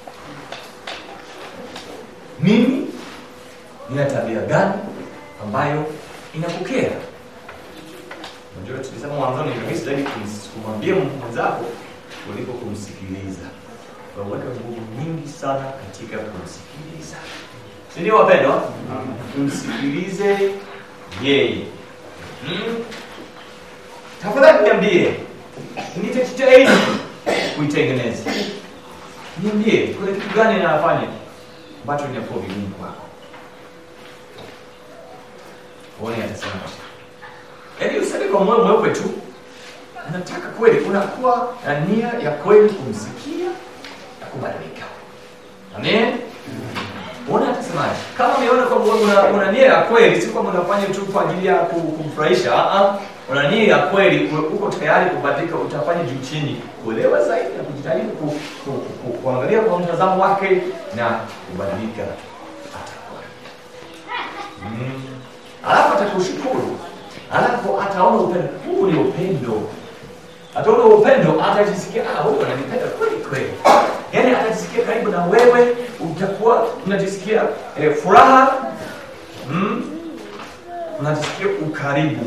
mimi nina tabia gani ambayo inakukera. Unajua, tulisema mwanzoni ni rahisi zaidi kums- kumwambia mwenzako kuliko kumsikiliza. Waweka nguvu nyingi sana katika kumsikiliza, si ndio wapendwa? Tumsikilize yeye. Hmm? Tafadhali niambie, nitajitahidi kuitengeneza. Niambie, kuna kitu gani anafanya ambacho inakuwa vigumu kwako? uone atasemaje. Yaani useme kwa moyo mweupe tu, nataka kweli, unakuwa na nia ya kweli kumsikia na kubadilika. Amen. Uone atasemaje. Kama umeona kwamba una, una nia ya kweli, si kwamba unafanya tu kwa ajili ya ku- kumfurahisha. Ah ah. Una nia ya kweli, u- uko tayari kubadilika, utafanya juu chini, kuelewa zaidi na kujitahidi ku, ku, ku, ku, kuangalia kwa mtazamo wake na kubadilika atakuwa. Mm. Alafu atakushukuru alafu ataona upendo huu ni upendo ataona upendo atajisikia ah huyu ananipenda kweli kweli yaani atajisikia karibu na wewe utakuwa unajisikia eh, furaha mm? unajisikia ukaribu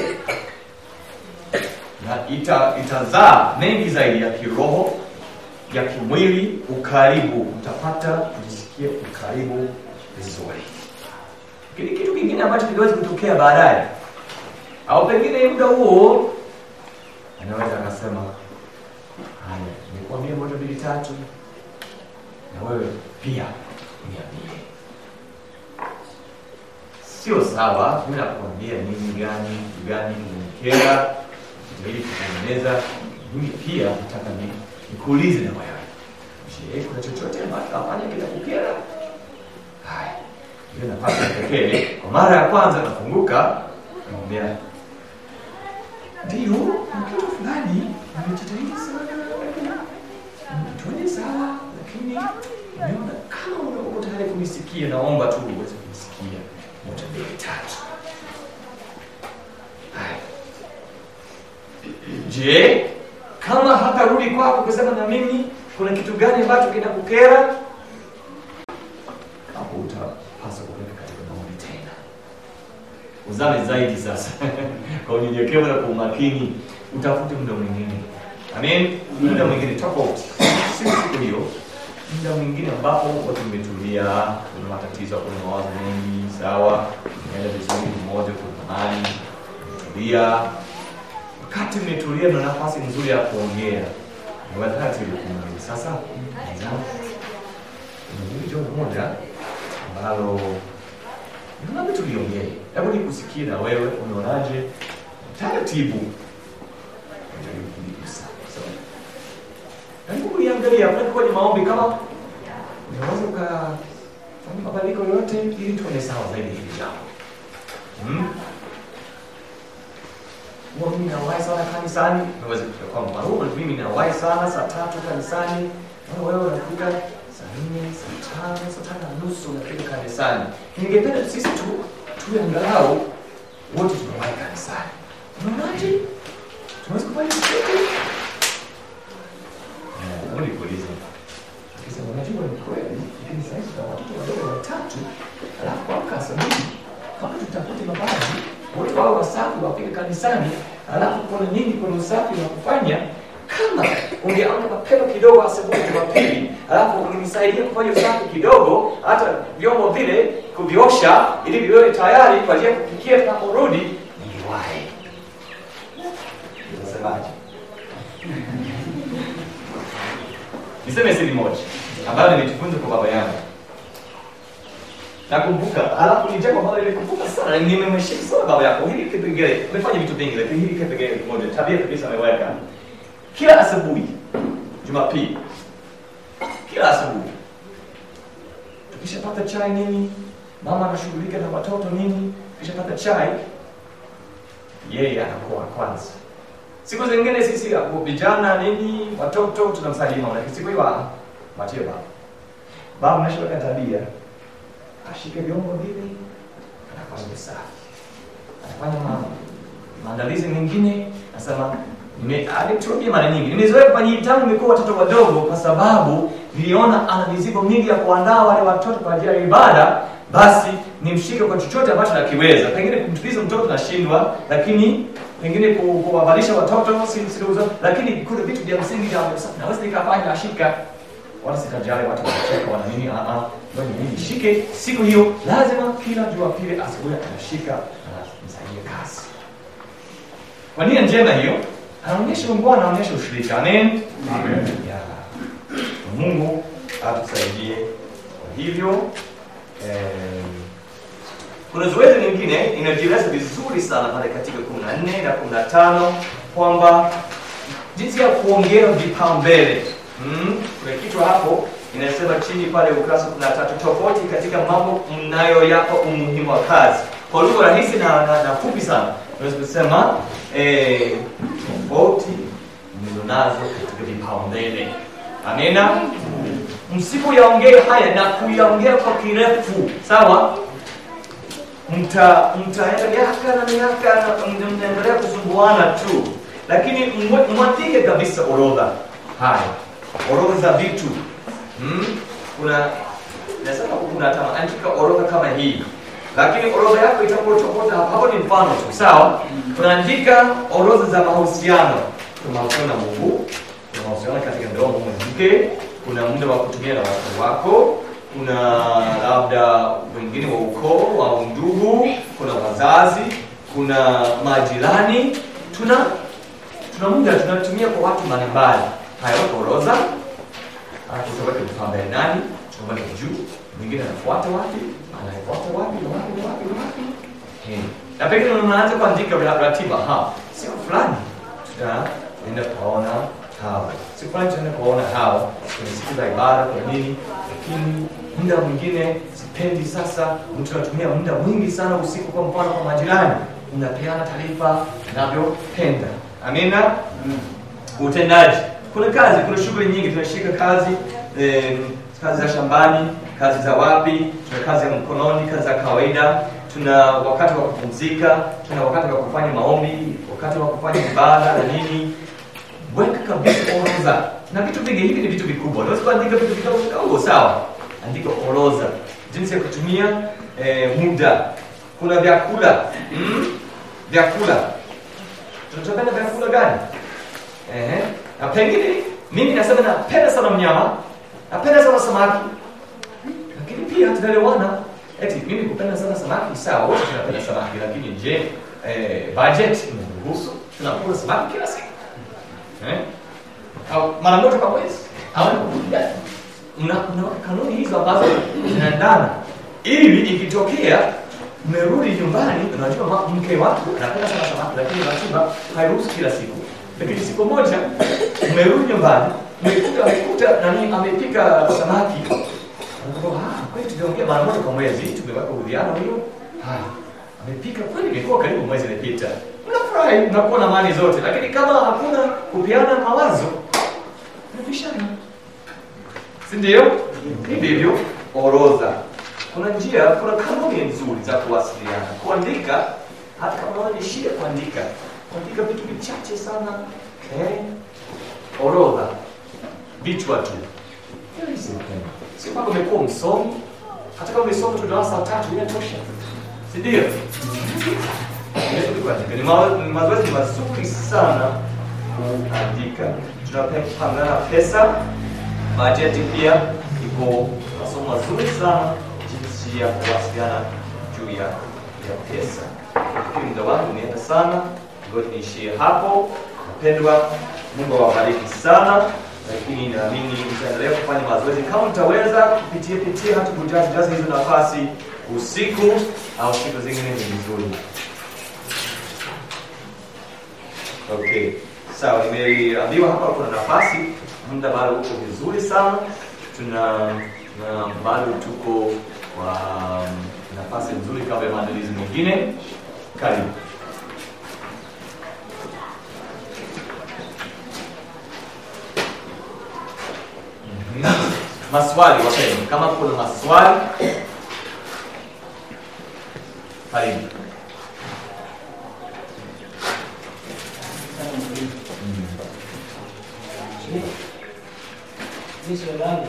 na ita, itazaa mengi zaidi ya kiroho ya kimwili ukaribu utapata kujisikia ukaribu vizuri kile kitu kingine ambacho kinaweza kutokea baadaye au pengine muda huo anaweza akasema haya nikwambia moja mbili tatu na wewe pia niambie sio sawa mi nakuambia nini gani kitu gani kimenikera ili kutengeneza mimi pia nataka ni nikuulize na wewe je kuna chochote ambacho afanya kinakukera haya hiyo nafasi ya pekee kwa mara ya kwanza nafunguka namwambia ndio na kitu fulani nimejitahidi sana tuende sawa lakini nimeona kama uko tayari kunisikia naomba tu uweze kunisikia moja mbili tatu haya je kama hatarudi kwako kusema na mimi kuna kitu gani ambacho kinakukera hapo utapaswa kuweka katika maombi tena uzame zaidi sasa kwa unyenyekevu na kwa umakini utafute muda mwingine amen muda mwingine tofauti si siku hiyo muda mwingine ambapo watu umetulia kuna matatizo kuna mawazo mengi sawa unaenda vizuri mmoja kuna amani umetulia wakati umetulia na nafasi nzuri ya kuongea ni wakati ulikumaliza sasa mwenzangu nimezuri jambo moja ambalo labda tuliongee hebu nikusikie na wewe unaonaje taratibu Jaribu kunigusa. Sawa? hebu kuiangalia kwenye maombi kama unaweza ukafanya mabadiliko yote ili tuone sawa zaidi hili jambo hmm? huwa mimi nawahi sana kanisani naweza kufika kwamba huwa mimi nawahi sana saa tatu kanisani na wewe unafika saa nne saa tano saa tano na nusu unafika kanisani ningependa sisi tu tuwe angalau wote tunawahi kanisani unaonaje tunaweza kufanya chochote Hebu nikuulize. Akisema unajua ni kweli, lakini sasa tuna watoto wadogo watatu, alafu kuamka asubuhi kama tutafute mavazi wote wao wasafi wafike kanisani, alafu kuna nini, kuna usafi wa kufanya. Kama ungeamka mapema kidogo asubuhi Jumapili, alafu ungenisaidia kufanya usafi kidogo, hata vyombo vile kuviosha, ili viwe tayari kwa ajili ya kupikia tunaporudi, ningewahi. Unasemaje? niseme siri moja ambayo nimejifunza kwa baba yangu nakumbuka alafu ni jambo ambalo nilikumbuka sana nimemheshimu sana baba yako hili kipengele amefanya vitu vingi lakini hili kipengele kimoja tabia kabisa ameweka kila asubuhi jumapili kila asubuhi tukishapata chai nini mama anashughulika na watoto nini tukishapata chai yeye anakuwa wa kwanza siku zingine sisi hapo vijana nini watoto tunamsaidia mama lakini siku hiyo ah, machie baba baba anashika tabia ashike vyombo vile anafanya usafi anafanya ma, maandalizi mengine nasema nime alituambia mara nyingi nimezoea kufanya hivi tangu nimekuwa watoto wadogo kwa sababu niliona ana mizigo mingi ya kuandaa wale watoto kwa ajili ya ibada basi nimshike kwa chochote ambacho nakiweza pengine kumtuliza mtoto nashindwa lakini pengine ku- kuwavalisha watoto si siruhusu lakini kuna vitu vya msingi vya naweza nikafanya ashika wala sitajali watu wanacheka wana nini ah ah ngoja mimi nishike siku hiyo lazima kila jumapili asubuhi anashika anamsaidia kazi kwa nia njema hiyo anaonyesha Mungu anaonyesha ushirika amen amen ya Mungu atusaidie kwa hivyo eh, kuna zoezi lingine inajieleza vizuri sana pale katika 14 na 15 kwamba jinsi ya kuongea vipaumbele mm? kuna kitu hapo inasema chini pale ukurasa 13 tofauti katika mambo mnayoyapa umuhimu wa kazi kwa lugha rahisi na, na, na fupi sana unaweza kusema eh, tofauti mlizonazo katika vipaumbele amina msipoyaongea haya na kuyaongea kwa kirefu sawa mta mtaenda miaka na miaka na mta- mtaendelea kusumbuana tu lakini mwe- mwandike kabisa orodha haya orodha za vitu hmm? kuna nasema kuna tama andika orodha kama hii lakini orodha yako itakuwa tofauti hapo hapo ni mfano tu sawa tunaandika orodha za mahusiano kuna mahusiano na mungu kuna mahusiano katika ndoa mume na mke kuna muda wa kutumia na watu wako kuna labda wengine wa ukoo au ndugu kuna wazazi kuna majirani tuna tuna muda tunatumia kwa watu mbalimbali haya wako orodha Alafu utaweka kipaumbele nani, utaweka juu, mwingine anafuata wapi, anafuata wapi, na wapi, na wapi, na wapi. Eh, Na pengine unaanza kuandika ra- ratiba, ha, siku fulani tutaenda kuwaona hawa, siku fulani tutaenda kuwaona hawa kwenye siku za ibada, kwa nini? Lakini muda mwingine sipendi sasa, mtu anatumia muda mwingi sana usiku, kwa mfano kwa majirani, unapeana taarifa unavyopenda. Amina utendaji kuna kazi kuna shughuli nyingi tunashika kazi eh, kazi za shambani kazi za wapi tuna kazi ya mkononi kazi za kawaida tuna wakati wa kupumzika tuna wakati wa kufanya maombi wakati wa kufanya ibada na nini weka kabisa orodha na vitu vingi hivi ni vitu vikubwa unaweza kuandika vitu vidogo vidogo sawa andika orodha jinsi ya kutumia eh, muda kuna vyakula mm? vyakula tunatapenda vyakula gani Ehe. Na pengine mimi nasema napenda sana mnyama, napenda sana samaki. Lakini pia tunaelewana eti mimi kupenda sana samaki sawa, wote tunapenda samaki, lakini je, eh, budget inaruhusu tunakula samaki kila siku? Eh? Au mara moja kwa mwezi? Au mna mna kanuni hizo ambazo zinaendana ili ikitokea mmerudi nyumbani, unajua ma- mke wako anapenda sana samaki, lakini ratiba hairuhusu kila siku. Lakini siku moja mmerudi nyumbani, mmekuta amekuta nani amepika samaki, Anakuwa, ah, kweli tuliongea mara moja kwa mwezi, tumeweka uwiano hiyo. Haya, amepika kweli, imekuwa karibu mwezi imepita. Unafurahi, unakuwa na mali zote, lakini kama hakuna kupeana mawazo, unapishana si ndio? Hivi hivyo orodha. Kuna njia, kuna kanuni nzuri za kuwasiliana. Kuandika, hata kama unaona ni shida kuandika, kuandika vitu vichache sana, eh, orodha, vichwa tu. Very simple. Sio kwamba umekuwa msomi, hata kama umesoma tu darasa la tatu inatosha, si ndio? Unaweza kuandika. Ni ma- ni mazoezi mazuri sana kuandika. Tunapangana pesa bajeti pia iko masomo mazuri sana jinsi ya kuwasiliana juu ya ya pesa. Nafikiri muda wangu umeenda sana, ngoja niishie hapo. Napendwa, Mungu awabariki sana, lakini naamini mtaendelea kufanya mazoezi kama mtaweza kupitia pitia hata kujaza jaza hizo nafasi usiku au siku zingine ni vizuri. Okay. Sawa, nimeambiwa hapa kuna nafasi, muda bado uko vizuri sana. Tuna na bado tuko kwa um, nafasi nzuri kabla ya maandalizi mengine. Karibu. Mhm. Maswali wapendwa, kama kuna maswali karibu. Jicho langu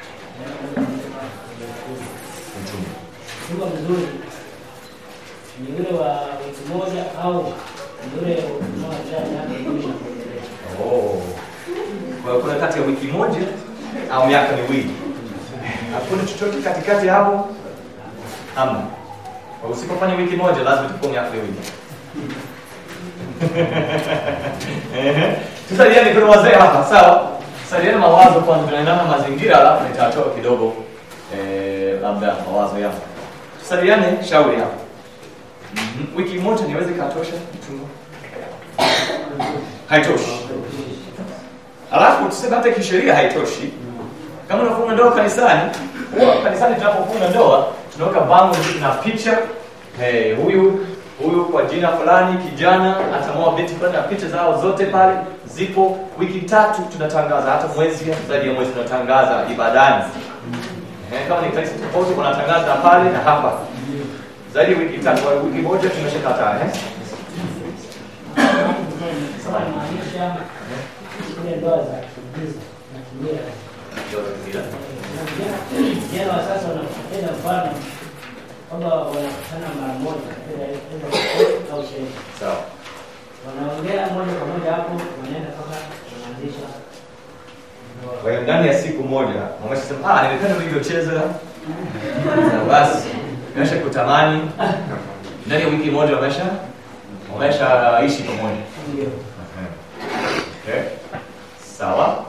Mtume. chumba mzuri ni ule wa wiki moja au ni ule unaojaa miaka kumi na kuendelea. Oh. Kwa hiyo kuna kati ya wiki moja au miaka miwili. Hakuna chochote katikati hapo? Hamna. Kwa hiyo usipofanya wiki moja lazima itakuwa miaka miwili. Ehe. Tusaliane kuna wazee hapa, sawa? Tusaliane mawazo kwanza tunaendana na mazingira alafu nitatoa kidogo eh, labda mawazo yangu. Tusaliane shauri hapa. Mhm. Wiki moja niweze katosha mchunga? Haitoshi. Alafu tuseme hata kisheria haitoshi. Kama unafunga ndoa kanisani, huwa kanisani tunapofunga ndoa tunaweka bango na picha eh, huyu huyu kwa jina fulani kijana atamoa binti fulani na picha zao zote pale zipo. Wiki tatu tunatangaza, hata mwezi zaidi ya mwezi tunatangaza ibadani. Eh, kama ni kanisa tofauti wanatangaza pale na hapa. zaidi ya wiki tatu au wiki moja tumeshakataa eh? Maanisha zile ndoa za kigiza na kimila. Vijana wa sasa wanapenda mfano kwamba wanakutana mara moja katika ile au sherehe. Sawa. Wanaongea moja kwa moja hapo, wanaenda mpaka wanaanzisha ndoa. Kwa hiyo ndani ya siku moja wameshasema ah, nimependa ulivyocheza. Na basi nimesha kutamani. Ndani ya wiki moja wamesha wameshaishi pamoja. Ndio. Okay. Sawa.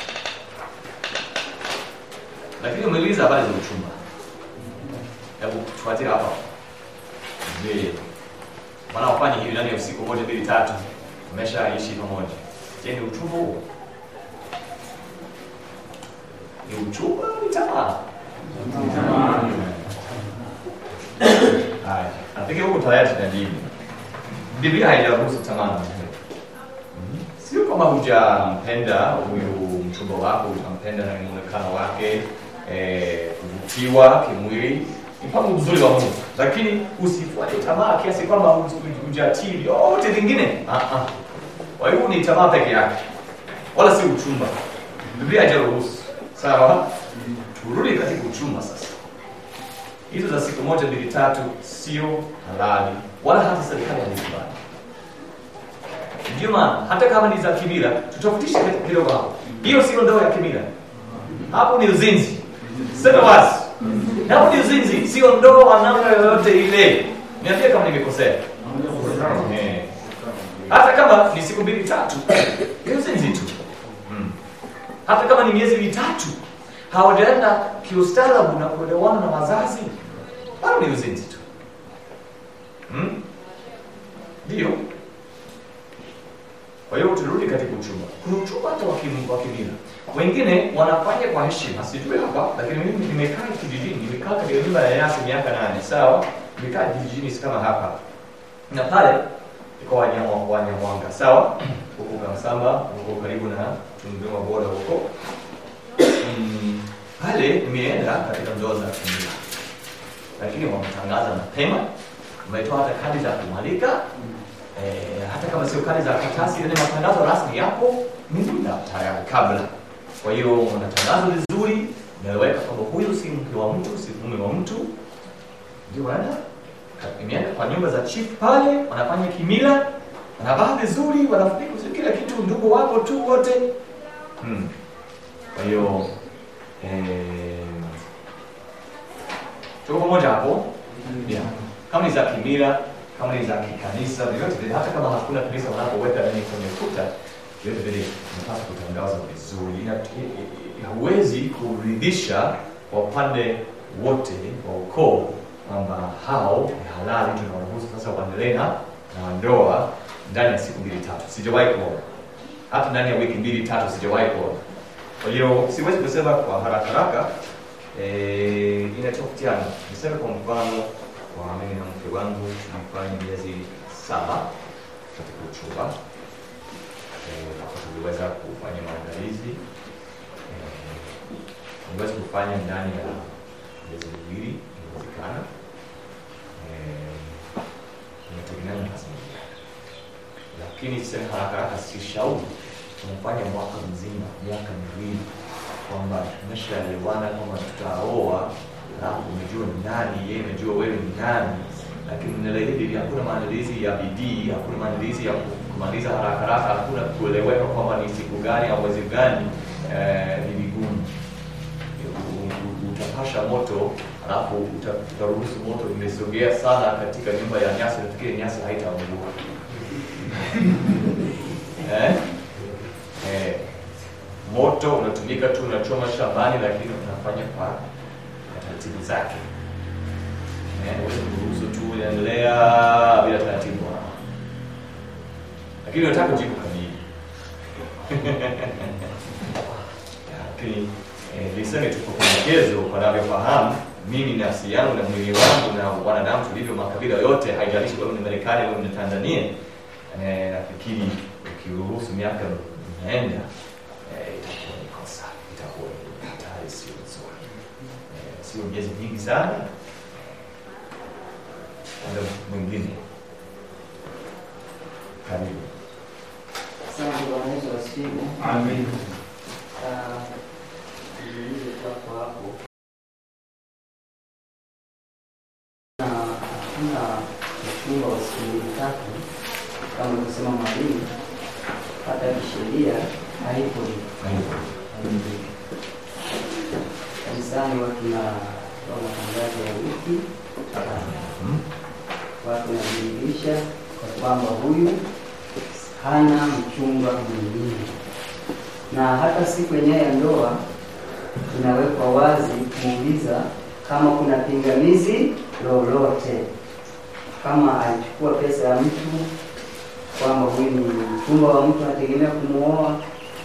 Lakini umeuliza habari za uchumba. Hebu tufuatie hapa. Je, wanaofanya hivi ndani ya usiku moja mbili tatu wameshaishi pamoja. Je, ni uchumba huo? Ni uchumba au ni tamaa? Haya, nafikiri huko tayari tunajibu. Biblia haijaruhusu tamaa na sio kama hujampenda huyu mchumba wako, utampenda na muonekano wake, eh, kuvutiwa kimwili, ni mpango mzuri wa Mungu, lakini usifuate tamaa kiasi kwamba huj- hujatii vyote vingine. Ah, ah. Kwa hiyo ni tamaa peke yake, wala si uchumba. Biblia haijaruhusu. Sawa, turudi katika uchumba sasa. Hizo za siku moja mbili tatu sio halali, wala hata serikali haikubali. Ndio maana hata kama ni za kimila, tutofautishe kidogo hapo. Hiyo sio ndoa ya kimila, hapo ni uzinzi. Sema wazi, hapo ni uzinzi, sio ndoa namna yoyote ile. Niambie kama nimekosea. Eh. Hata kama ni siku mbili tatu, ni uzinzi tu. Mm. Hata kama ni miezi mitatu, hawajaenda kiustaarabu na kuelewana na wazazi, bado ni uzinzi tu. Mm? Ndio. Kwa hiyo turudi katika uchumba. Kuna uchumba hata wa kim- wa kimila. Wengine wanafanya kwa heshima, sijui hapa, lakini mimi nimekaa kijijini, nimekaa katika nyumba ya nyasi miaka nane, sawa? Nimekaa kijijini si kama hapa. Na pale iko wanyama wanyamwanga, sawa? Huko Kamsamba, huko karibu na Tunduma bora huko. Mm, pale nimeenda katika ndoa za kimila. Lakini wametangaza mapema, wametoa hata kadi za kumwalika eh, hata kama sio kadi za karatasi, ile matangazo rasmi yapo ni muda tayari kabla. Kwa hiyo wana tangazo vizuri, imeweka kwamba huyu si mke wa mtu, si mume wa mtu, ndio wanaenda imeenda kwa nyumba za chief pale, wanafanya kimila, wanavaa vizuri, wanafunika kila kitu, ndugu wapo tu wote hmm. Kwa hiyo eh, tuko pamoja hapo yeah. Kama ni za kimila kama ni za kikanisa vyovyote vile, hata kama hakuna kanisa wanapoweka nini kwenye kuta, vyote vile inapaswa kutangazwa vizuri. Ina- i- i- Huwezi kuridhisha kwa upande wote wa ukoo kwamba hao ni halali, tunawaruhusu sasa waendelee na na ndoa ndani ya siku mbili tatu. Sijawahi kuona hata ndani ya wiki mbili tatu, sijawahi kuona. Kwa hiyo siwezi kusema kwa haraka haraka, eh, inatofautiana. Niseme kwa mfano kwa mimi na mke wangu tulifanya miezi saba katika uchumba eh, hapo tuliweza kufanya maandalizi eh, tuliweza kufanya ndani ya miezi miwili inawezekana eh, inategemeana na mazingira lakini sema haraka haraka si shauri tumefanya mwaka mzima miaka miwili kwamba tumeshaelewana kwamba tutaoa alafu umejua ni nani yeye amejua wewe ni nani lakini neno hili hakuna maandalizi ya bidii hakuna maandalizi ya kumaliza haraka haraka hakuna kueleweka kwamba ni siku gani au mwezi gani eh, ni vigumu U- u- utapasha moto alafu uta- utaruhusu moto imesogea sana katika nyumba ya nyasi nafikiri nyasi haitaungua eh? Eh, moto unatumika tu unachoma shambani lakini unafanya kwa kwa taratibu zake Eh, huwezi kuruhusu tu unaendelea bila taratibu lakini unataka kujibu kamili lakini eh, niseme tu kwa pendekezo wanavyofahamu mimi nafsi yangu na mwili wangu na wanadamu tulivyo makabila yote haijalishi wewe ni marekani wewe ni tanzania eh, nafikiri ukiruhusu miaka inaenda eh, itakuwa ni kosa itakuwa ni hatari sio nzuri eh, sio miezi mingi sana Upande mwingine. Karibu. Asante Bwana Yesu asifiwe. Amen. Ah, niulize kwako hapo. Na hakuna mchumba wa siku mbili tatu kama alivyosema mwalimu, hata kisheria haipo hivyo. Kanisani watu na wa matangazo ya wiki watu wanajiridhisha kwa kwamba huyu hana mchumba mwingine, na hata siku yenyewe ya ndoa inawekwa wazi kumuuliza kama kuna pingamizi lolote, kama alichukua pesa ya mtu, kwamba huyu ni mchumba wa mtu anategemea kumuoa,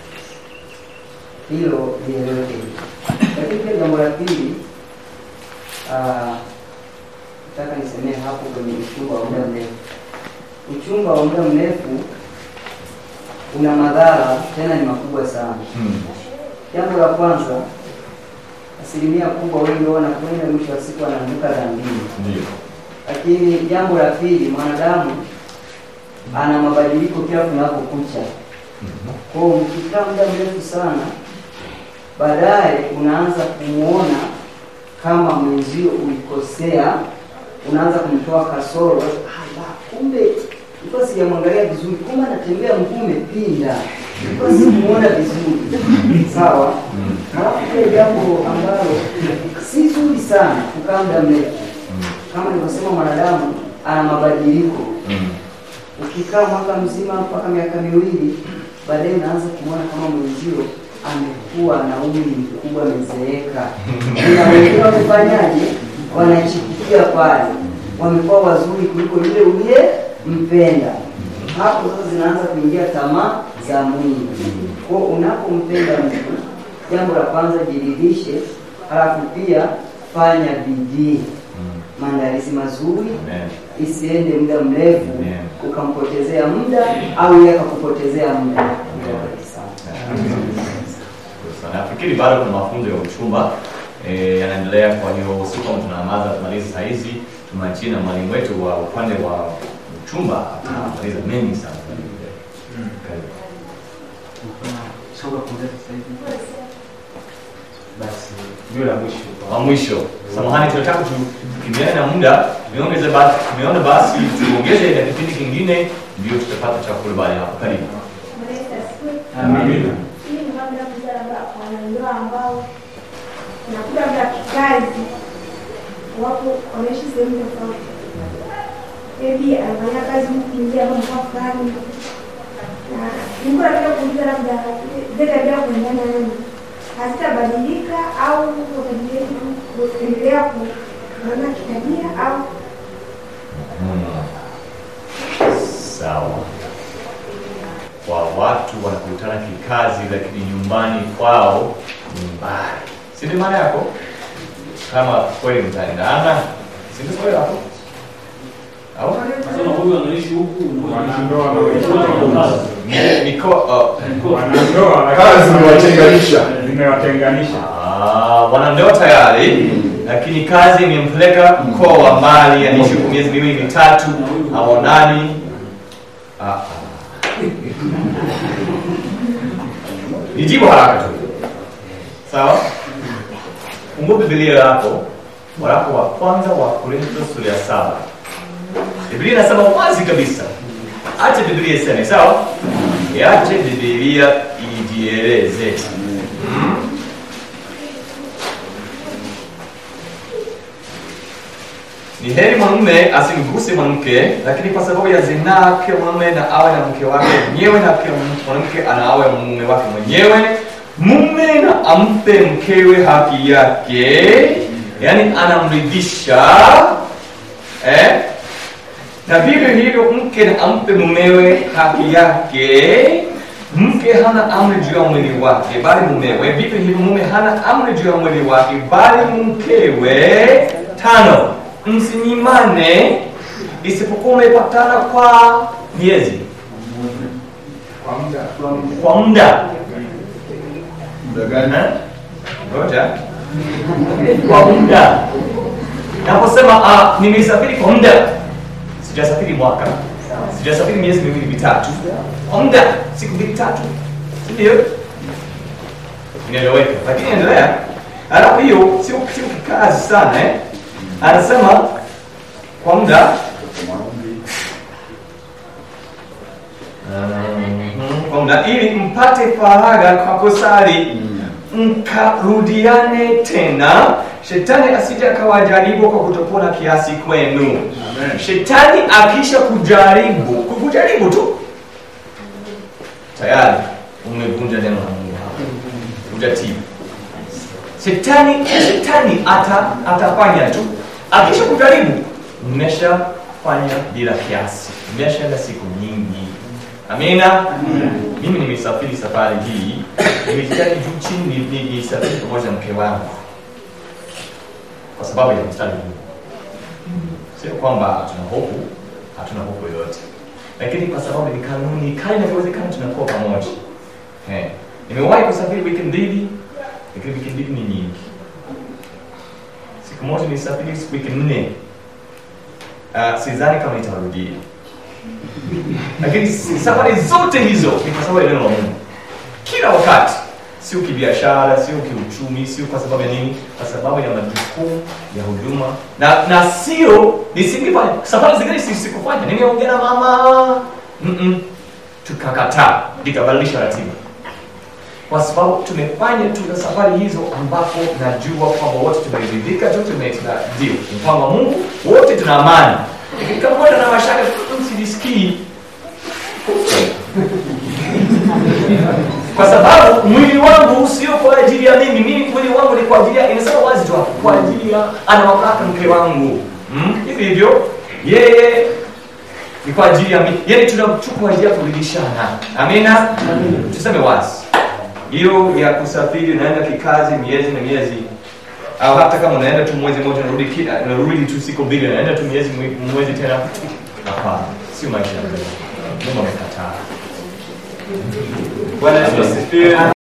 hilo lieleweke. Lakini pia jambo la pili, ah, nataka nisemee hapo kwenye uchumba wa muda mrefu. Uchumba wa muda mrefu una madhara tena ni makubwa sana. Mm. Jambo la kwanza, asilimia kubwa wengi wao wanakwenda mwisho wa siku wanaanguka dhambini. Ndio. Lakini jambo la pili, mwanadamu ana mabadiliko kila kunapokucha. Kwa hiyo mkikaa muda mrefu sana, baadaye unaanza kumuona kama mwenzio ulikosea, unaanza kumtoa kasoro. Ah, kumbe nilikuwa sijamwangalia vizuri, kumbe anatembea mguu umepinda, nilikuwa simuona vizuri. Sawa. Halafu pia jambo ambalo si zuri sana kukaa muda mrefu, kama nilivyosema, mwanadamu ana mabadiliko Mm. ukikaa mwaka mzima mpaka miaka miwili, baadaye unaanza kumwona kama mwenzio amekuwa na umri mkubwa, amezeeka. Na wengine wamefanyaje? Wanachipukia pale, wamekuwa wazuri kuliko yule uliyempenda. Hapo sasa zinaanza kuingia tamaa za mwili. Kwa hiyo unapompenda mtu, jambo la kwanza jiridhishe, halafu pia fanya bidii, maandalizi mazuri Amen. isiende muda mrefu Amen. ukampotezea muda au yeye akakupotezea muda. Asante sana. Sana. Nafikiri bado kuna mafunzo ya uchumba eh, yanaendelea. Kwa hiyo si kama tunamaza tumalize saa hizi, tumachie na mwalimu wetu wa upande wa uchumba atamaliza mengi sana. Karibu. Soka kuongeza sasa hivi. Basi ndio la mwisho. wa mwisho. Samahani, tunataka tu- tukimbiane na muda, tumeongeze basi, tumeona basi tuongeze na kipindi kingine, ndio tutapata chakula baada ya hapo. Karibu. Amina. Hii ni mambo ya kuja labda kwa wanandoa ambao unakuta labda kikazi wapo wanaishi sehemu tofauti. Maybe anafanya kazi huku nje ama mkoa fulani. Na nilikuwa nataka kuuliza labda zile tabia kuendana nayo hazitabadilika au wataendelea kuendelea kuona kitabia au Sawa. Kwa watu wanakutana kikazi, lakini nyumbani kwao ni mbali, si ndio maana yako? Kama kweli mtaendana, si ndio swali lako? Au Sema huyu anaishi huku, huyu anaishi huku. Wanandoa wanaishi huku. Ni- niko uh, Wanandoa Kazi zimewatenganisha. zimewatenganisha. Ah, wanandoa tayari lakini kazi imempeleka mkoa wa mbali, anaishi kwa miezi miwili mitatu, haonani. Ah, ah. Nijibu haraka tu, sawa? Fungua Biblia yako, waraka wa kwanza wa Korintho sura ya saba. Biblia inasema wazi kabisa, ache Biblia iseme, sawa? Iache Biblia ijieleze. Ni heri mwanamume asimguse mwanamke, lakini kwa sababu ya zinaa, kila mwanamume na awe na mke wake mwenyewe, na kila mwanamke ana awe mume wake mwenyewe. Mume na ampe mkewe haki yake, yaani anamridhisha eh? na vivyo hivyo mke na ampe mumewe haki yake. Mke hana amri juu ya mwili wake bali mumewe, vivyo hivyo mume hana amri juu ya mwili wake bali mkewe. Tano, msinyimane isipokuwa umepatana kwa miezi, Kwa muda. kwa muda Muda gani? Eh? Ngoja. kwa muda. Naposema ah, nimesafiri kwa muda, sijasafiri mwaka sijasafiri miezi miwili mitatu kwa muda siku mbili tatu ndio inaeleweka lakini endelea alafu hiyo sio sio kikazi sana eh? anasema kwa muda Mhm, kwa muda ili mpate faraga kwa kusali mkarudiane tena shetani asije akawajaribu kwa kutokuwa na kiasi kwenu shetani akisha kujaribu kukujaribu tu tayari umevunja neno la mungu hapo ujatii shetani shetani ata, atafanya tu akisha kujaribu mmeshafanya bila kiasi mmeshaenda siku nyingi amina mimi nimesafiri safari hii nimejitahidi juu chini ni- ni- nisafiri pamoja na mke wangu kwa sababu ya mstari huu sio kwamba tuna hofu hatuna hofu yoyote lakini kwa sababu ni kanuni kali inavyowezekana tunakuwa pamoja eh. nimewahi kusafiri wiki mbili lakini wiki mbili ni nyingi siku moja nisafiri wiki nne uh, sidhani kama itarudia lakini safari zote hizo ni kwa sababu ya neno la mungu kila wakati sio kibiashara sio kiuchumi sio kwa sababu ya nini kwa sababu ya majukumu ya huduma na na sio nisingefanya safari zingine si- sikufanya nimeongea na mama Mm-mm. tukakataa nikabadilisha ratiba kwa sababu tumefanya tuna safari hizo ambapo najua kwamba wote tumeridhika tu tume- tuna ndio mpango wa mungu wote tuna amani lakini kama wote na mashaka mm, sijisikii kwa sababu mwili wangu sio kwa ajili ya mimi mimi mwili wangu ni kwa ajili ya inasema wazi tu hapo kwa ajili ya ana mamlaka mke wangu mm? hivi hivyo yeye ni kwa ajili ya mimi yani tuna tu kwa ajili ya kuridhishana amina tuseme wazi hiyo ya kusafiri unaenda kikazi miezi na miezi au hata kama unaenda tu mwezi mmoja unarudi ki- unarudi tu siku mbili unaenda tu miezi mwe- mwezi tena hapana sio maisha ya Mungu. Mungu amekataa Bwana Yesu asifiwe.